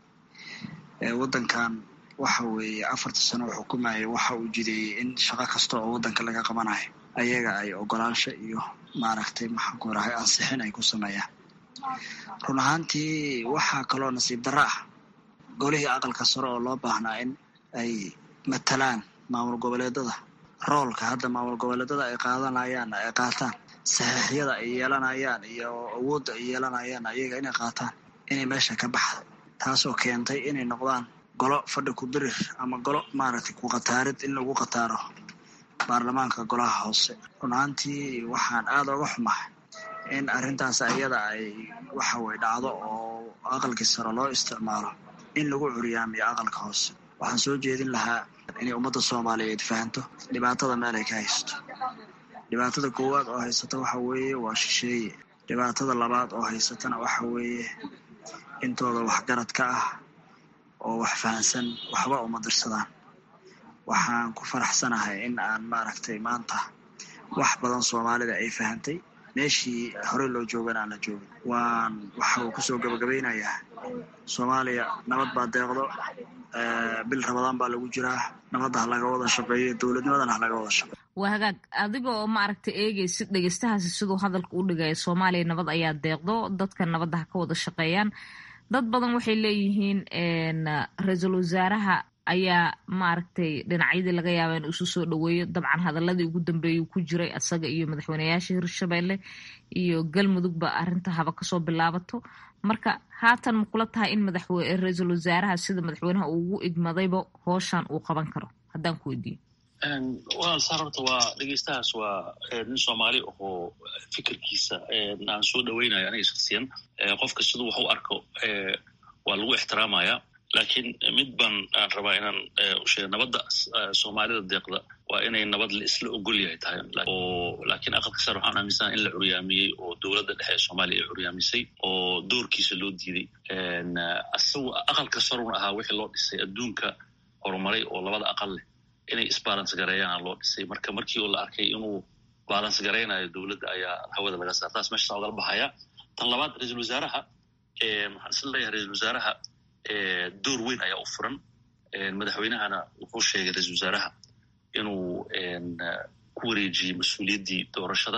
waddankan waxa weeye afarta sano oo xukumayay waxa uu jideeyey in shaqo kasta oo waddanka laga qabanayo ayaga ay ogolaansho iyo maaragtay maxaanku rahay ansixin ay ku sameeyaan run ahaantii waxaa kaloo nasiib darro ah golihii aqalka sare oo loo baahnaa in ay matalaan maamul goboleedada roolka hadda maamul goboleedada ay qaadanayaan ay qaataan saxiixyada ay yeelanayaan iyo awoodda ay yeelanayaan ayaga inay qaataan inay meesha ka baxda taasoo keentay inay noqdaan golo fadhi ku birir ama golo maaragtay ku qataarid in lagu qataaro baarlamaanka golaha hoose run ahaantii waxaan aada uga xumahay in arrintaas ayada ay waxa weye dhacdo oo aqalkii sare loo isticmaalo in lagu curiyaamiyo aqalka hoose waxaan soo jeedin lahaa inay ummadda soomaaliyeed fahanto dhibaatada meel ay ka haysto dhibaatada koowaad oo haysata waxa weeye waa shisheeye dhibaatada labaad oo haysatana waxa weeye intooda waxgarad ka ah oo wax fahansan waxba uma dirsadaan waxaan ku faraxsanahay in aan maaragtay maanta wax badan soomaalida ay fahantay meeshii horey loo joogana aan la joogin waan waxa uu kusoo gabagabaynayaa soomaaliya nabad baa deeqdo bil rabadaan baa lagu jiraa nabadda ha laga wada shaqeeyo dowladnimadana ha laga wada shaqeeyo
waa hagaag adiga oo maaragtay eegaysid dhegeystahaasi siduu hadalka u dhigaya soomaaliya nabad ayaa deeqdo dadka nabadda ha ka wada shaqeeyaan dad badan waxay leeyihiin ra-iisul wasaaraha ayaa maaragtay dhinacyadii laga yaaba in isu soo dhoweeyo dabcan hadaladii ugu dambeeyay ku jiray asaga iyo madaxweyneyaasha hirshabelle iyo galmudugba arrinta haba kasoo bilaabato marka haatan ma kula tahay in ra-iisul wasaaraha sida madaxweynaha uu ugu igmadayba hooshan uu qaban karo haddaan ku weydiiyo
walaal saar horta waa dhegeystahaas waa nin soomaali ahoo fikirkiisa aan soo dhoweynayo aniga shaksiyan qofka siduu wax u arko waa lagu ixtiraamaya laakiin mid baan aan rabaa inaan usheega nabadda soomaalida deeqda waa inay nabad la isla ogol yahay tahay oo laakiin aqalka sare waxaan aaminsana in la curyaamiyey oo dowladda dhexe ee soomaaliya ay curyaamisay oo doorkiisa loo diiday asagu aqalka saruna ahaa wixii loo dhisay adduunka horumaray oo labada aqal leh inay isbalance gareeyaan loo dhisay marka markii oo la arkay inuu balance garaynayo dowladda ayaa hawada laga saar taas meeshaas ogala baxaya tan labaad ra-iisul wasaaraha waxaan isla leeyahay ra-iisul wasaaraha door weyn ayaa u furan madaxweynahana wuxuu sheegay ra-iisul wasaaraha inuu ku wareejiyey mas-uuliyaddii doorashada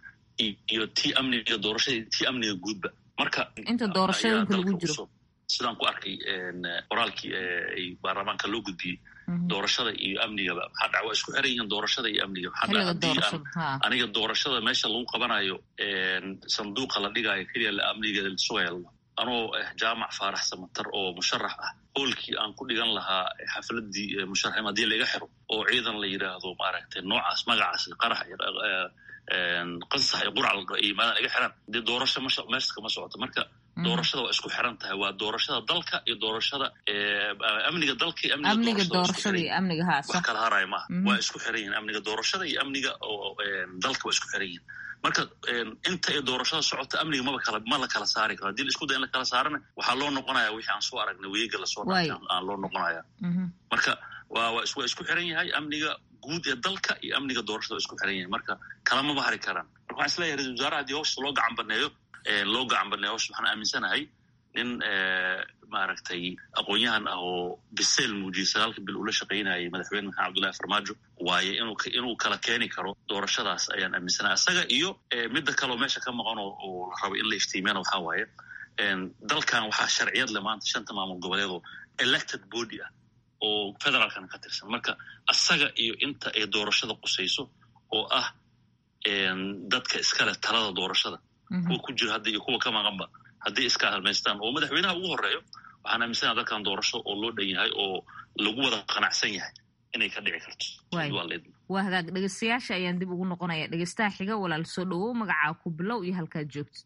iyo tii amniga doorashada iyo tii amniga guudba marka
inta doorashooyinka lagu jiro
sidaan ku arkay qoraalkii ay baarlamaanka loo gudbiyey doorashada iyo amnigaba maxaa dhaca waa isku xiran yihiin doorashada iyo amniga maxaa dhaca haddii aan aniga doorashada meesha lagu qabanayo sanduuqa la dhigaayo keliya la amnigeeda la sugaya anoo ah jaamac faarax samatar oo musharax ah hoolkii aan ku dhigan lahaa xafladii musharaxim haddii laga xiro oo ciidan la yidhaahdo maaragtay noocaas magacaas qarax qansax iyo qurac yimaadaan iga xiran dee doorasho meeshka ma socoto marka doorashada waa isku xiran tahay waa doorashada dalka iyo doorashada amniga dalka iyo
amniga doorashada iyo amniga haasa
wax kala haraya maaha waa isku xiran yihin amniga doorashada iyo amniga dalka waa isku xiran yihin marka inta ay doorashada socoto amniga maba kala ma la kala saari karo hadii la isku day in la kala saarana waxaa loo noqonaya wixii aan soo aragnay weega lasoo dhaafay aan loo noqonaya marka waa waa isku xiran yahay amniga guud ee dalka iyo amniga doorashada waa isku xiran yahay marka kalamaba hari karaan marka waxaan isleeyahay ra-isul wasaaraha haddii hawsha loo gacan baneeyo loo gacan baneeyo hawsha waxaan aaminsanahay nin maaragtay aqoon-yahan ah oo biseel muujiyey sagaalka bil ula shaqaynayay madaxweyne maxamed abdullahi farmaajo waaye inuu inuu kala keeni karo doorashadaas ayaan aaminsanahay isaga iyo midda kaleo meesha ka maqan oo la rabo in la iftiimiyana waxaa waaye dalkan waxaa sharciyad le maanta shanta maamul goboleed oo elected body ah oo federaalkana ka tirsan marka isaga iyo inta ay doorashada qusayso oo ah dadka iskale talada doorashada kuwa ku jira hadda iyo kuwa ka maqanba haddii iska halmaystaan oo madaxweynaha ugu horeeyo waxaan aaminsanaha dalkan doorasho oo loo dhan yahay oo lagu wada qanacsan yahay inay ka dhici karto
waa hagaag dhegeystayaasha ayaan dib ugu noqonaya dhegeystaha xiga walaal soo dhowow magacaa ku bilow iyo halkaad joogtid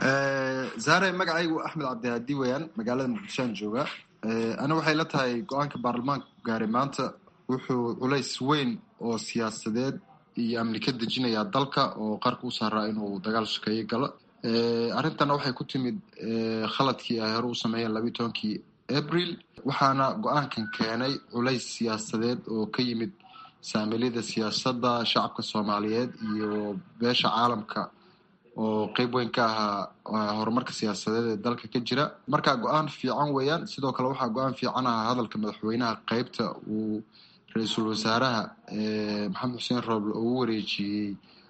zaare magacaygu axmed cabdihaadi weyaan magaalada muqdishoan jooga ana waxay la tahay go-aanka baarlamaanka gaaray maanta wuxuu culays weyn oo siyaasadeed iyo amni ka dejinayaa dalka oo qarka u saaraa inuu dagaal shakeeye galo arrintana waxay ku timid khaladkii ay hore u sameeyeen labayi tobankii abril waxaana go-aankan keenay culays siyaasadeed oo ka yimid saamiliyada siyaasadda shacabka soomaaliyeed iyo beesha caalamka oo qeyb weyn ka ahaa horumarka siyaasadeed ee dalka ka jira marka go-aan fiican weeyaan sidoo kale waxaa go-aan fiican ahaa hadalka madaxweynaha qeybta uu ra-iisul wasaaraha maxamed xuseen rooble oo u wareejiyey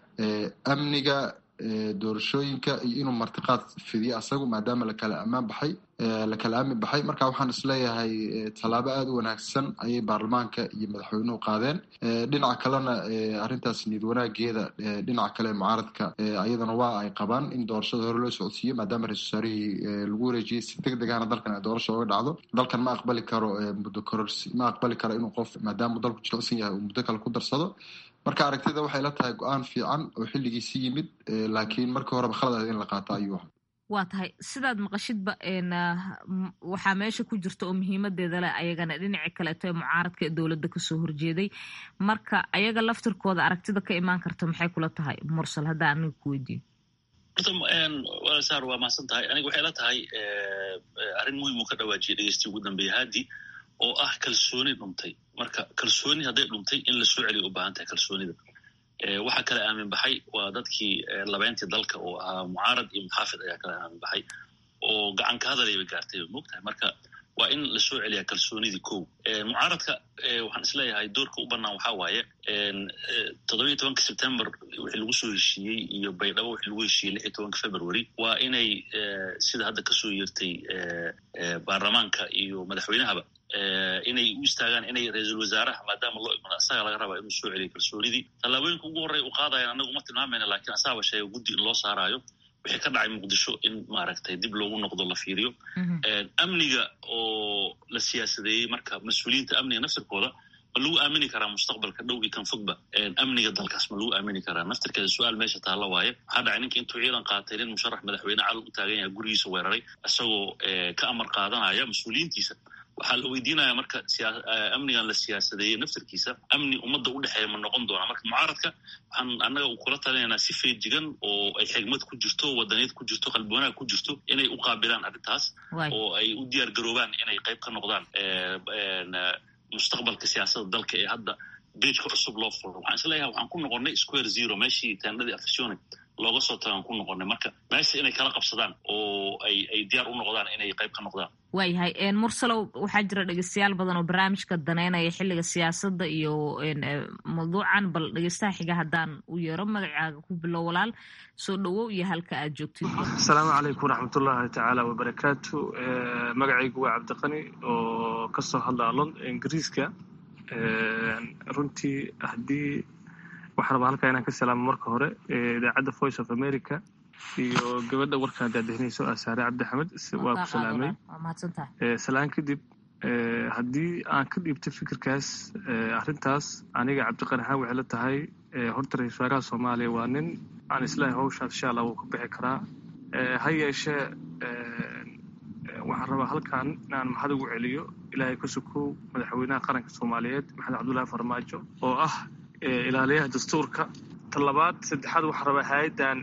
amniga doorashooyinka iyo inuu martiqaad fidiyo asagu maadaama lakala ammaan baxay lakala aamin baxay marka waxaan isleeyahay tallaabo aada u wanaagsan ayay baarlamaanka iyo madaxweynuhu qaadeen dhinaca kalena arrintaas niyad wanaageeda dhinaca kale mucaaradka ayadana waa ay qabaan in doorashada hore loo socodsiiyo maadaama ra-isul wasaarihii lagu wareejiyey si deg degana dalkan ay doorasha oga dhacdo dalkan ma aqbali karo muddo kororsi ma aqbali karo inuu qof maadaama dalku jilicsan yahay uu muddo kale ku darsado marka aragtida waxay la tahay go-aan fiican oo xilligiisi yimid laakiin markii horeba khalad ahayd in la qaato ayuu aha
waa tahay sidaad maqashidba waxaa meesha ku jirta oo muhiimadeeda leh ayagana dhinaci kaleeto ee mucaaradka ee dowladda kasoo horjeeday marka ayaga laftirkooda aragtida ka imaan karta maxay kula tahay mursal haddaa aniga ku weydiiyo
horta walasaar waa mahadsan tahay aniga waxay la tahay arrin muhiim uu ka dhawaajiyay dhegeysti ugu dambeeya haadi oo ah kalsooni dhuntay marka kalsooni hadday dhuntay in la soo celiyo u baahan tahay kalsoonida waxaa kala aamin baxay waa dadkii labeyntii dalka oo ahaa mucaarad iyo muxaafid ayaa kala aamin baxay oo gacan ka hadaleyba gaartay mogtahay marka waa in la soo celiyaa kalsoonidii kow mucaaradka waxaan isleeyahay doorka u banaan waxaa waaye toddobiyo tobanka september wixii lagu soo heshiiyey iyo baydhabo wixii lagu heshiiyey lix iyo tobanka february waa inay sida hadda kasoo yeertay baarlamaanka iyo madaxweynahaba inay u istaagaan inay ra-iisul wasaaraha maadaama loo igmado asaga laga rabaa inuu soo celiyo kalsoonidii tallaabooyinka ugu horreya u qaadayan anagu ma tilmaamayna lakiin asaaba sheega guddi in loo saaraayo wixii ka dhacay muqdisho in maaragtay dib loogu noqdo la fiiriyo amniga oo la siyaasadeeyey marka mas-uuliyiinta amniga naftirkooda ma lagu aamini karaa mustaqbalka dhow iyo kan fogba amniga dalkaas ma lagu aamini karaa naftirkeeda su-aal meesha taalla waaye waxaa dhacay ninka intuu ciidan qaatay nin musharax madaxweyne calog u taagan yahay gurigiisa weeraray isagoo ka amar qaadanaya mas-uuliyiintiisa waxaa la weydiinaya marka amnigan la siyaasadeeyey naftirkiisa amni ummadda u dhexeeya ma noqon doonaa marka mucaaradka waxaan annaga kula talinaynaa si feejigan oo ay xigmad ku jirto wadaniyad ku jirto qalbi wanaag ku jirto inay u qaabilaan arrintaas oo ay u diyaar garoobaan inay qayb ka noqdaan mustaqbalka siyaasadda dalka ee hadda beejka cusub loo furo waxaan isleeyahay waxaan ku noqonnay square zero meeshii taandhadii afasione looga soo tagaan ku noqonnay marka meesha inay kala qabsadaan oo ay ay diyaar u noqdaan inay qayb ka noqdaan
waayahay mursalow waxaa jira dhegeystayaal badan oo barnaamijka daneynaya xilliga siyaasadda iyo mawduucan bal dhegeystaha xiga haddaan u yeero magacaaga ku bilow walaal soo dhowow iyo halka aad joogtid
asalaamu calaykum waraxmatullahi tacaala wabarakaatu magacaygu waa cabdiqani oo kasoo hadlaa lond ingiriiska runtii haddii waxaan rabaa halkaa inaan ka salaamo marka hore idaacadda voice of america iyo gabadha warkaan daadahinayso ah saare cabdi axmed waa ku salaamay salaan kadib haddii aan ka dhiibto fikirkaas arrintaas aniga cabdiqani ahaan waxay la tahay horta ra-isul wasaaraha soomaaliya waa nin aan islaahay hawshaas insha allah wuu ka bixi karaa ha yeeshee waxaan rabaa halkan inaan maxad ugu celiyo ilaahay ka sukow madaxweynaha qaranka soomaaliyeed maxamed cabdullaahi farmaajo oo ah ilaaliyaha dastuurka talabaad saddexaad waxaan rabaa hay-addan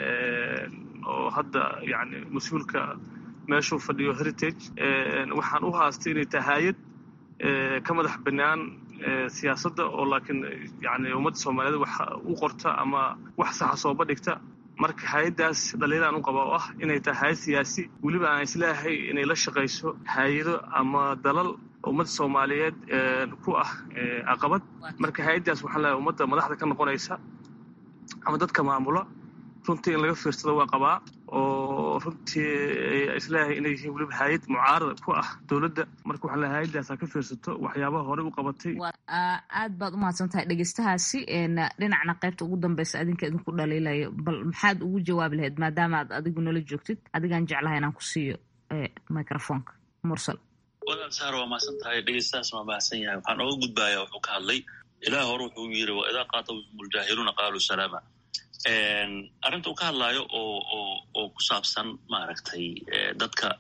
oo hadda yani mas-uulka meeshuu fadhiyo heritage waxaan u haastay inay tahay hay-ad ka madax banaan siyaasadda oo laakiin yani ummadda soomaaliyeed wax u qorta ama wax saxa sooba dhigta marka hay-addaas dhaliilaan u qaba oo ah inay tahay hay-ad siyaasi weliba aan isleeyahay inay la shaqayso hay-ado ama dalal ummadda soomaaliyeed ku ah caqabad marka hay-addaas waxaan leeyahay ummadda madaxda ka noqonaysa ama dadka maamula runtii in laga fiirsado waa qabaa oo runtii isleeyahay inay yihiin weliba hay-ad mucaarada ku ah dowladda marka waxaan leeyahay hay-addaas ha ka fiirsato waxyaabaha horey u qabatay
aad baad u mahadsan tahay dhegeystahaasi dhinacna qaybta ugu dambeysa adinka idinku dhaliilayo bal maxaad ugu jawaabi lahayd maadaama aad adigu nala joogtid adigaan jeclahay inaan ku siiyo microfonka mursal
walaal saar waa mahadsan tahay dhegeystahaas waa mahadsan yahay waxaan oga gudbayaa wuxuu ka hadlay ilaah hore wuxuu yiri wa idaa qaatabahum ljaahiluuna qaaluu salaama arrinta uu ka hadlaayo oo oo oo ku saabsan maaragtay dadka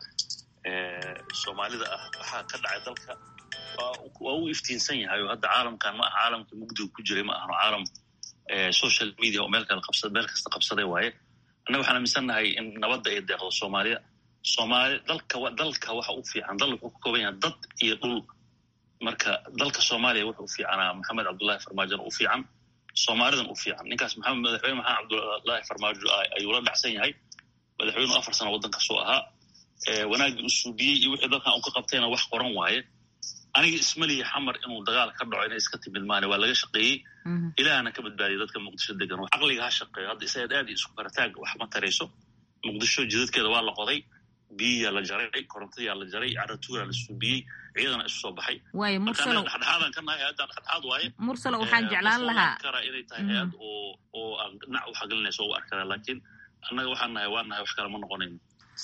soomaalida ah waxaa ka dhacay dalka waa uu iftiinsan yahay oo hadda caalamkan ma aha caalamka mugdiga ku jiray ma ahano caalam social media oo meel kale qabsa meel kasta qabsaday waaye annaga waxaan aaminsannahay in nabadda ay deeqdo soomaaliya soomaali dalka dalka waxa u fiican dal wuxuu ka kooban yahay dad iyo dhul marka dalka soomaaliya wuxuu u fiicanaa maxamed cabdullahi farmaajona u fiican soomaalidan u fiican ninkaas maxamed madaxweyne maxamed cabdullaahi farmaajo ayuu la dhacsan yahay madaxweynu afar sano waddankaasuu ahaa wanaaggii u suubiyey iyo wixii dalkan uu ka qabtayna wax qoran waaye aniga ismaliya xamar inuu dagaal ka dhaco inay iska timid maane waa laga shaqeeyey ilaahna ka badbaadiyay dadka muqdisho degan caqliga ha shaqeeyo hadda isaga aad isku karataag wax ma tarayso muqdisho jidadkeeda waa la qoday biyiyaa la jaray korontadiyaa la jaray caratuuraa la suubiyey ciidana isu soo baxay
waayo mursalo
dhexdhexaadan ka nahay hay-addan dhexdhexaad waaye
mursalo waxaan jeclaan lahaa
kara inay tahay hay-ad oo oo aan dhinac u xagelinayso u arkada laakiin annaga waxaan nahay waan nahay wax kale ma noqonayno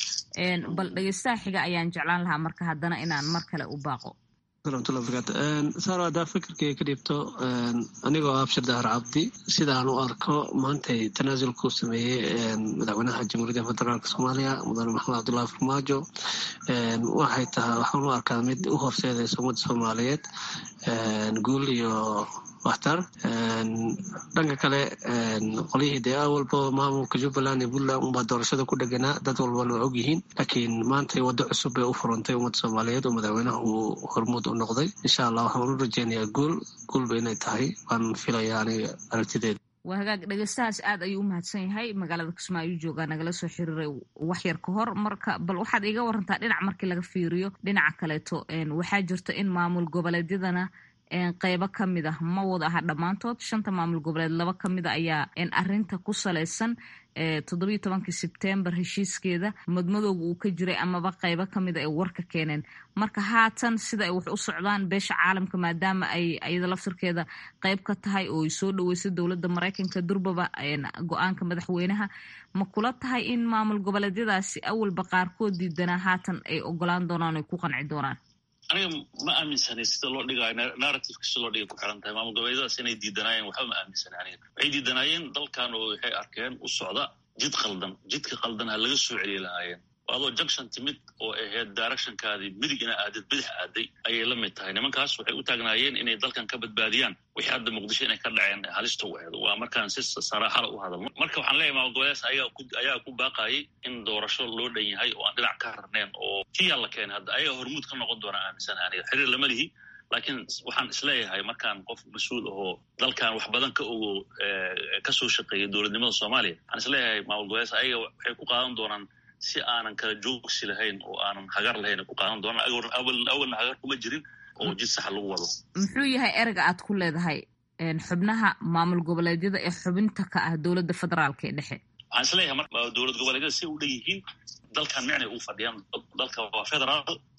bal dhegeystaha xiga ayaan jeclaan lahaa marka haddana inaan mar kale u baaqo
raxmatullahi barakaatu saaro haddaa fikirkay ka dhiibto anigoo abshir dahar cabdi sidaan u arko maantay tanaasulkuu sameeyey madaxweynaha jamhuuriyadda federaalk soomaaliya mudane maxamed cabdullahi farmaajo waxay tahay waxaan u arkaa mid u horseedaysa ummadda soomaaliyeed guul iyo waxtar dhanka kale qolyihii dee awalba maamulka jubbaland iyo puntland unbaa doorashada ku dheganaa dad walbana waa ogyihiin laakiin maantay waddo cusub bay u furantay ummadda soomaaliyeed oo madaxweynaha uu hormuud u noqday insha allah waxaan u rajeynayaa guul guulba inay tahay waan filayaa aniga aragtideeda
waa hagaag dhegeystahaas aad ayuu u mahadsan yahay magaalada kismaayo ayuu joogaa nagala soo xiriiray wax yar ka hor marka bal waxaad iiga warantaa dhinac markii laga fiiriyo dhinaca kaleeto waxaa jirta in maamul goboleedyadana qeybo ka mid ah ma wada aha dhammaantood shanta maamul goboleed laba ka mid a ayaa arinta ku salaysan toddobiyo tobankii sebtembar heshiiskeeda madmadowga uu ka jiray amaba qeybo ka mid a ay warka keeneen marka haatan sida ay wax u socdaan beesha caalamka maadaama ay iyada laftirkeeda qeyb ka tahay oo ay soo dhaweysay dowladda maraykanka durbaba go-aanka madaxweynaha ma kula tahay in maamul goboleedyadaasi awalba qaarkood diidanaa haatan ay ogolaan doonaan oy ku qanci doonaan
aniga ma aaminsanay sida loo dhigaayo narrativeka sida loo dhigay ku xiran tahay maamul goboleedyadaas inay diidanaayeen waxba ma aaminsanay aniga waxay diidanaayeen dalkan oo waxay arkeen u socda jid qaldan jidka qaldan ha laga soo celiyi lahaayeen adoo junction timid oo ahayd directionkaadii midig ina aadid bidix aaday ayay la mid tahay nimankaas waxay u taagnaayeen inay dalkan ka badbaadiyaan wixii hadda muqdisho inay ka dhaceen halista u aheed waa markaan si saraaxala u hadalno marka waxaan leeyahay maamul goboleedaas ayaa ku baaqayay in doorasho loo dhan yahay oo aan dhinac ka harneen oo tiyaa la keenay hadda ayaga hormuud ka noqon doona aaminsan aniga xiriir lama lihi laakiin waxaan isleeyahay markaan qof mas-uul ahoo dalkan wax badan ka ogo kasoo shaqeeyay dowladnimada soomaaliya waxaan isleeyahay maamul goboleedaas ayaga waxay ku qaadan doonaan si aanan kala joogsi lahayn oo aanan hagar lahayn ku qaadan doonaan awalna hagar kuma jirin oo jid saxa lagu wado
muxuu yahay erega aad ku leedahay xubnaha maamul goboleedyada ee xubinta ka ah dowladda federaalka ee dhexe
waxaan isleeyahay mar dowlad goboleedyada si u dhan yihiin dalkan micnay ugu fadhiyaan dalka waa federaal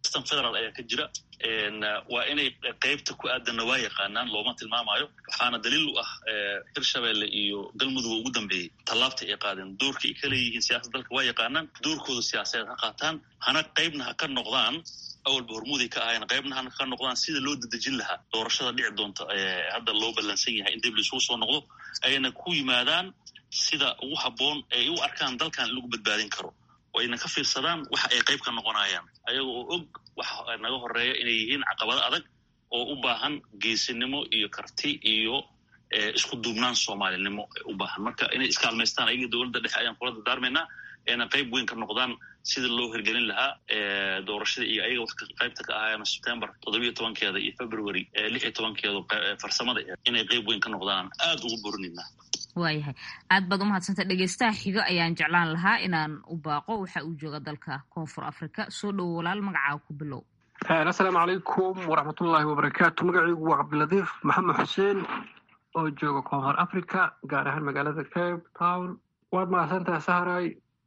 system federal ayaa ka jira waa inay qeybta ku aadanna waa yaqaanaan looma tilmaamayo waxaana daliil u ah hirshabelle iyo galmudug ugu dambeeyey tallaabta ay qaadeen doorka ay ka leeyihiin siyasad dalka waa yaqaanaan doorkooda siyaasadeed ha qaataan hana qeybna ha ka noqdaan awalba hormuuday ka ahayn qeybna hana ka noqdaan sida loo dadejin lahaa doorashada dhici doonta hadda loo ballansan yahay in dib laisugu soo noqdo ayna ku yimaadaan sida ugu habboon ay u arkaan dalkan in lagu badbaadin karo oo ayna ka fiirsadaan waxa ay qayb ka noqonayaan ayaga oo og waxa naga horeeya inay yihiin caqabado adag oo u baahan geesinimo iyo karti iyo isku duubnaan soomaalinimo u baahan marka inay iskaalmaystaan ayaga dowladda dhexe ayaan kula dardaarmaynaa ayna qayb weyn ka noqdaan sida loo hirgelin lahaa doorashada iyo ayaga wax qaybta ka ahaayeen september toddobiyo tobankeeda iyo february lix iyo tobankeedu farsamada inay qayb weyn ka noqdaan aada ugu borinayna
waayahay aad baad umahadsantay dhegeystaha xigo ayaan jeclaan lahaa inaan u baaqo waxa uu jooga dalka koonfur africa soo dhowo walaal magacaaga ku bilow
assalaamu calaykum waraxmatullaahi wabarakaatu magacaygu waa cabdilatiif maxamed xuseen oo jooga koonfur africa gaar ahaan magaalada cape town waad mahadsantaha saharay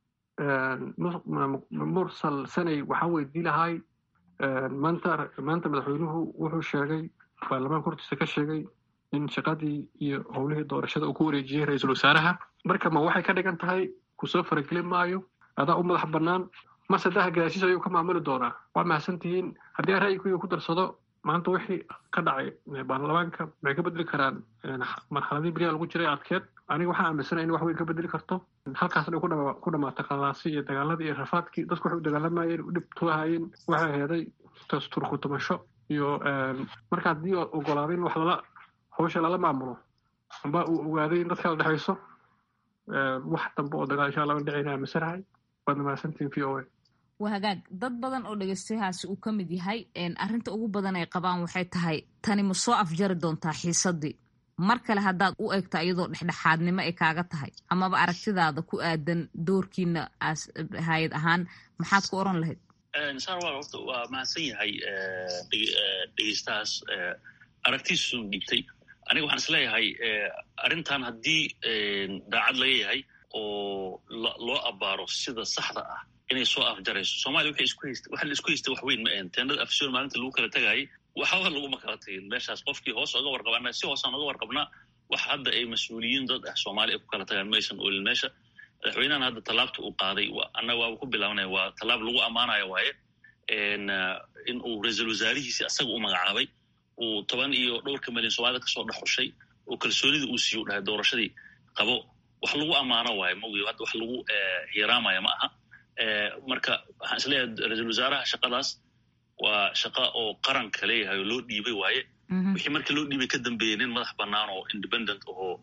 mursal sanay waxaa weydii lahay maanta maanta madaxweynuhu wuxuu sheegay baarlamaanka hortiisa ka sheegay in shaqadii iyo howlihii doorashada uu ku wareejiyey ra-iisul wasaaraha marka ma waxay ka dhigan tahay kusoo faragelin maayo adaa u madax bannaan mase daha gadaashiis ayuu ka maamuli doonaa waa mahadsan tihiin haddii aan ra'yiguyga ku darsado maanta wixii ka dhacay baarlamaanka maxay ka bedeli karaan marxaladii beriyaa lagu jiray adkeed aniga waxaan aaminsanaya in wax weyn ka bedeli karto halkaasna ku dhamaata qalaasi iyo dagaaladii iyo rafaadkii dadku waxay u dagaalamayeen u dhibtuahayeen waxay heeday turkutumasho iyo marka haddii ogolaaday in wax lala hawsha lala maamulo amba uu ogaaday in dadka la dhexayso wax dambe oo dagaal insha allah an dhicayna aaminsanahay waadna mahadsantihin v o a
waa hagaag dad badan oo dhegeystayahaasi uu ka mid yahay arrinta ugu badan ay qabaan waxay tahay tani ma soo afjari doontaa xiisadii mar kale haddaad u eegto iyadoo dhexdhexaadnimo ay kaaga tahay amaba aragtidaada ku aadan doorkiina hay-ad ahaan maxaad ku oran lahayd
sarwal horta waa mahadsan yahay dhegeystahaas aragtiisu dhigtay aniga waxaan isleeyahay arrintan haddii daacad laga yahay oo loo abaaro sida saxda ah inay soo afjarayso soomaliya waxay isku haysta waxa la isku haysta wax weyn ma ahan teenada afsoon maalinta lagu kala tagaayay waxba laguma kala tagin meeshaas qofkii hoos oga warqabana si hoosaan oga warqabnaa wax hadda ay mas-uuliyiin dad ah soomaaliya ay ku kala tagaan maysan oolin meesha madaxweynahan hadda tallaabta uu qaaday annaga waaba ku bilaabnaya waa tallaab lagu ammaanayo waaye in uu ra-iisul wasaarihiisi asaga u magacaabay uu toban iyo dhowrka milyan soomaalida kasoo dhexushay oo kalsoonida uu siiyo dhahay doorashadii qabo wax lagu ammaano waayo maogi hadda wax lagu hiraamaya ma aha marka waxaan isleeyahay ra-iisul wasaaraha shaqadaas waa shaqa oo qaranka leeyahay oo loo dhiibay waaye wixii marka loo dhiibay ka dambeeyey nin madax bannaan oo independent ahoo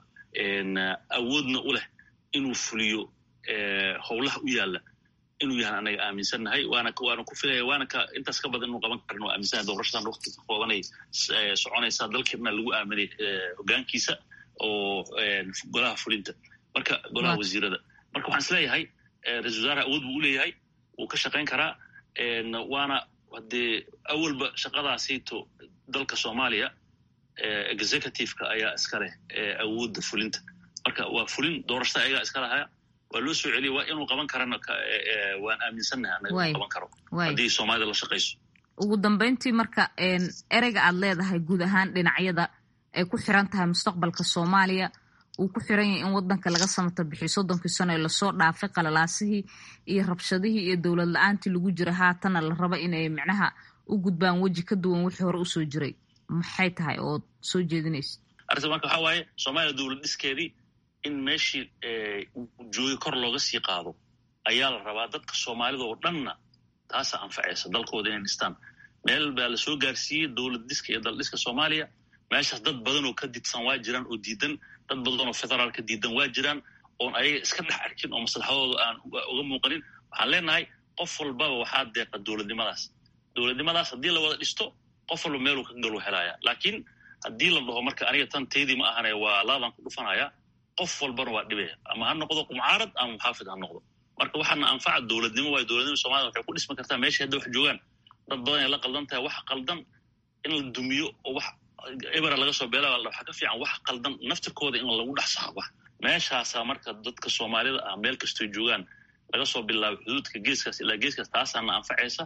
awoodna u leh inuu fuliyo howlaha u yaalla inuu yahan anaga aaminsannahay waana waana ku filaya waana ka intaas ka badan inuu qaban karin oo aaminsannahay doorashadan wakti ka koobanay soconaysaa dalkeedna lagu aaminay hoggaankiisa oo golaha fulinta marka golaha wasiirada marka waxaan isleeyahay ra-isul wasaaraha awood buu u leeyahay wuu ka shaqayn karaa waana haddee awalba shaqadaasiito dalka soomaaliya executiveka ayaa iska leh awoodda fulinta marka waa fulin doorashada ayagaa iska lahaya waa loo soo celiya waa inuu qaban karana waan aaminsannahay anaga uu qaban karo haddii soomaalida la shaqayso
ugu dambeyntii marka ereyga aad leedahay guud ahaan dhinacyada ay ku xiran tahay mustaqbalka soomaaliya uu ku xiran yahay in wadanka laga samata bixiyo soddonkii sano ee lasoo dhaafay qalalaasihii iyo rabshadihii iyo dowlad la-aantii lagu jira haatana la raba inay micnaha u gudbaan weji ka duwan wixii hore usoo jiray maxay tahay ood soo jeedinaysa
arrinta marka waxaa waaye soomaaliya dowlad dhiskeedii in meeshii joogi kor looga sii qaado ayaa la rabaa dadka soomaalida oo dhanna taasa anfacaysa dalkooda inay dhistaan meel baa lasoo gaarsiiyey dowlad dhiska iyo daldhiska soomaaliya meeshaas dad badan oo ka didsan waa jiraan oo diidan dad badan oo federaal ka diidan waa jiraan oon ayaga iska dhex arkin oo maslaxadooda aan uga muuqanin waxaan leenahay qof walbaba waxaa deeqa dowladnimadaas dowladnimadaas haddii la wada dhisto qof walba meeluu ka galu helaya laakiin haddii la dhaho marka aniga tan taydii ma ahane waa laadaan ku dhufanaya qof walbana waa dhibaya ama ha noqdo mucaarad ama muxaafid ha noqdo marka waxaana anfaca dowladnimo waayo dowladnima somalida waxay ku dhismi kartaa meesha hadda wax joogaan dad badan ay la qaldan tahay wax qaldan in la dumiyo oo wax ebera laga soo beela waxaa ka fiican wax qaldan naftirkooda in lagu dhex saxo wax meeshaasaa marka dadka soomaalida ah meel kastoy joogaan laga soo bilaabo xuduudka geeskaas ilaa geeskaas taasaana anfacaysa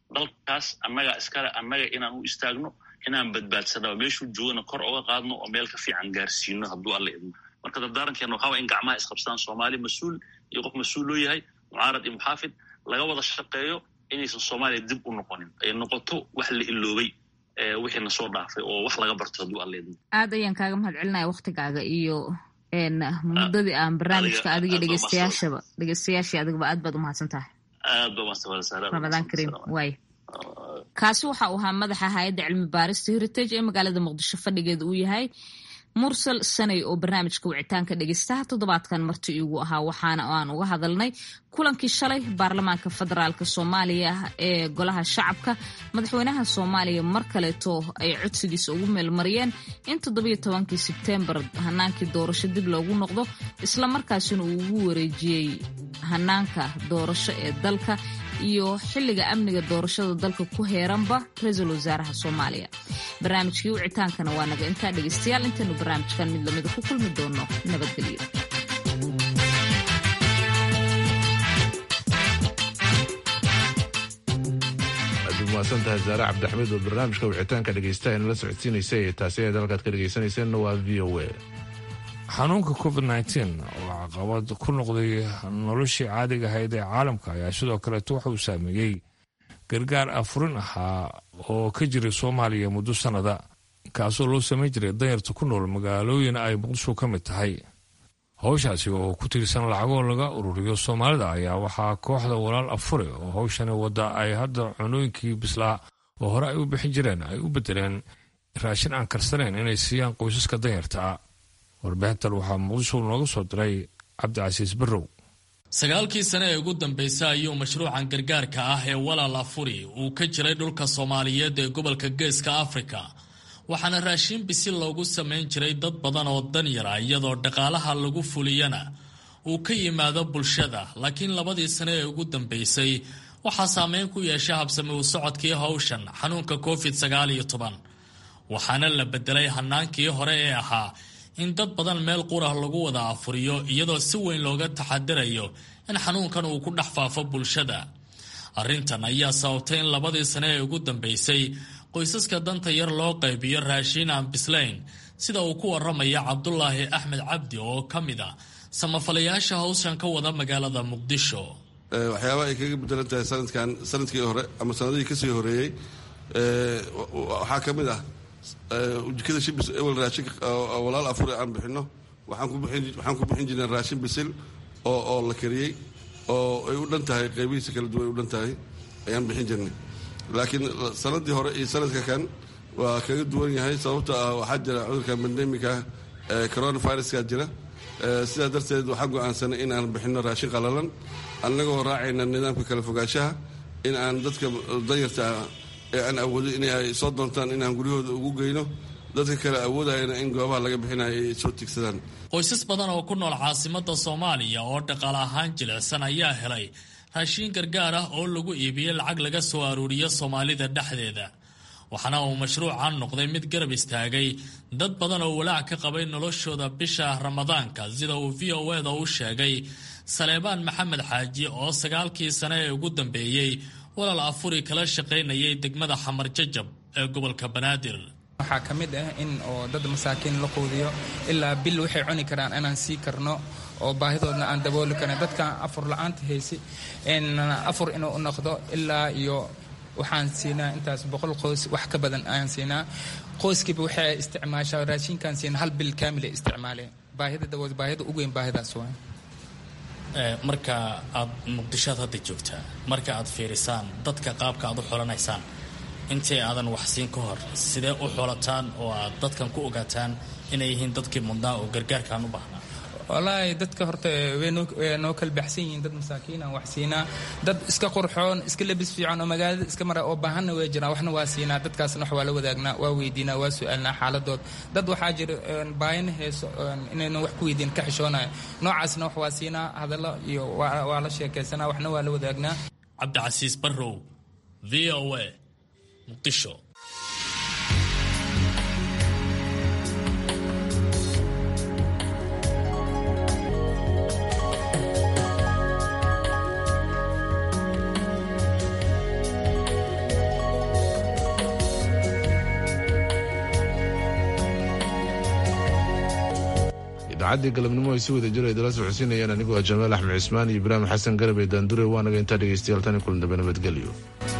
dalkaas annaga iskale annaga inaan u istaagno inaan badbaadsana meeshuu joogana kor oga qaadno oo meel ka fiican gaarsiino hadduu alla idmo marka dardaarankeena waxaa waa in gacmaha isqabsadaan soomaali mas-uul iyo qof mas-uul loo yahay mucaarad iyo muxaafid laga wada shaqeeyo inaysan soomaaliya dib u noqonin ay noqoto wax la iloobay wixiina soo dhaafay oo wax laga barto hadduu alla idmo
aad ayaan kaaga mahad celinaya waktigaaga iyo muddadii aan barnaamijka adiga dhegeystayaashaba dhegeystayaashii adigaba aad baad umahadsan tahay
aad ba umahadsan
ramadaan kariim waay kaasi waxa uu ahaa madaxa hay-adda cilmi baarista heritage ee magaalada muqdisho fadhigeeda uu yahay mursal sanay oo barnaamijka wicitaanka dhegeystaha toddobaadkan marti iigu ahaa waxaana aan uga hadalnay kulankii shalay baarlamaanka federaalk soomaaliya ee golaha shacabka madaxweynaha soomaaliya mar kaleeto ay codsigiisa ugu meelmariyeen in toddobiyo tobankii sebteembar hanaankii doorasho dib loogu noqdo islamarkaasina uu ugu wareejiyey hanaanka doorasho ee dalka iyo xilliga amniga doorashada dalka ku heeranba ra-iisul wasaaraha soomaaliya barnaamijkii wicitaankana waa naga intaa dhegeystayaal intaynu barnaamijkan mid lamida ku kulmi doono nabadgelyo
aad umahadsan tahay zaare cabdixamiid oo barnaamijka wicitaanka dhegeystaha inala socodsiinaysay taasi eed halkaad ka dhegeysanayseena waa v o a
xanuunka covid nteen oo caqabad ku noqday noloshii caadiga ahayd ee caalamka ayaa sidoo kaleeto waxa uu saameeyey gargaar afurin ahaa oo ka jiray soomaaliya muddo sannada kaasoo loo samayn jiray danyarta ku nool magaalooyin ay muqdisho ka mid tahay howshaasi oo ku tiirsan lacagoo laga ururiyo soomaalida ayaa waxaa kooxda walaal afure oo howshani wadda ay hadda cunooyinkii bislaa oo hore ay u bixin jireen ay u bedeleen raashin aan karsanayn inay siiyaan qoysaska danyartaa warbixintan waxaa muqdisho nooga soo diray cabdicasiis barrow
sagaalkii sane ee ugu dambeysay ayuu mashruucan gargaarka ah ee walaal afuri uu ka jiray dhulka soomaaliyeed ee gobolka geeska afrika waxaana raashiin bisil loogu samayn jiray dad badan oo danyara iyadoo dhaqaalaha lagu fuliyana uu ka yimaado bulshada laakiin labadii sane ee ugu dambeysay waxaa saameyn ku yeeshay habsami u socodkii howshan xanuunka covid sagaal iyo toban waxaana la bedelay hanaankii hore ee ahaa in dad badan meel qurah lagu wada afuriyo iyadoo si weyn looga taxadirayo in xanuunkan uu ku dhex faafo bulshada arrintan ayaa sababtay in labadii sane ee ugu dambeysay qoysaska danta yar loo qaybiyo raashiin aan bislayn sida uu ku waramaya cabdulaahi axmed cabdi oo ka mid a samafalayaasha howshan ka wada magaalada muqdisho
waxyaaba ay kaga bedelan tahay sanadkan sanadkii hore ama sanadihii kasii horeeyey waxaa ka mid ah jikada shibis ewel raashin walaal afure aan bixino waxaan ku bixin jirnay raashin bisil oo oo la kariyey oo ay u dhan tahay qaybihiisa kala duwan ay u dhan tahay ayaan bixin jirnay laakiin sanadii hore iyo sanadka kan waa kaga duwan yahay sababto ah waxaa jira cudurka bandemika coronaviruska jira sidaa darteed waxaan go-aansanay in aan bixino raashin qalalan annagoo raacayna nidaamka kala fogaanshaha in aan dadka danyarta ee aan awoodo in ay soo doontaan inaan guryahooda ugu geyno dadka kale awoodayana in goobaha laga bixinayo ay soo tigsadaan
qoysas badan oo ku nool caasimada soomaaliya oo dhaqaale ahaan jilicsan ayaa helay raashiin gargaar ah oo lagu iibiyey lacag laga soo aruuriyo soomaalida dhexdeeda waxaana uu mashruucan noqday mid garab istaagay dad badan oo walaac ka qabay noloshooda bisha ramadaanka sida uu v o eda u sheegay saleebaan maxamed xaaji oo sagaalkii sane ee ugu dambeeyey walaal afuri kala shaqaynayay degmada xamar jajab ee gobolka banaadir
waxaa ka mid ah in oo dad masaakiin la quudiyo ilaa bil waxay cuni karaan inaan sii karno oo baahidoodna aan dabooli karno dadka afur la-aanta haysi afur inuu u noqdo ilaa iyo waxaan siinaa intaas boqol qoys wax ka badan ayaan siinaa qoyskiiba waxay isticmaashaa raashinkaan siina hal bil kaamila isticmaaleen baahida dabood baahida ugu weyn baahidaas waa
marka aad muqdishoad hadda joogtaa marka aad fiirisaan dadka qaabka aad u xolanaysaan intii aadan wax siin ka hor sidee u xolataan oo aad dadkan ku ogaataan inay yihiin dadkii mudnaa oo gargaarkaan u baahnaa
wallaahi dadka horta way noo kala baxsan yihiin dad masaakiinaan wax siinaa dad iska qurxoon iska labis fiican oo magaalada iska mara oo baahanna way jiraan waxna waa siinaa dadkaasna wax waa la wadaagnaa waa weydiinaa waa su-aalnaa xaaladood dad waxaa jira baayana heeso inaynan wax ku weydiin ka xishoonayo noocaasna wax waa siinaa hadallo iyo waa la sheekaysanaa waxna waa la wadaagnaa
cabdicasiis barrow v o a muqdisho
idaacaddii galabnimo ay si wada jira idala socodsiinayaan anigoo ah jamaal axmed cismaan iyo ibraahim xasan garab ee daandure waanaga intaa dhegaystayaal tani kulan dambe nabadgelyo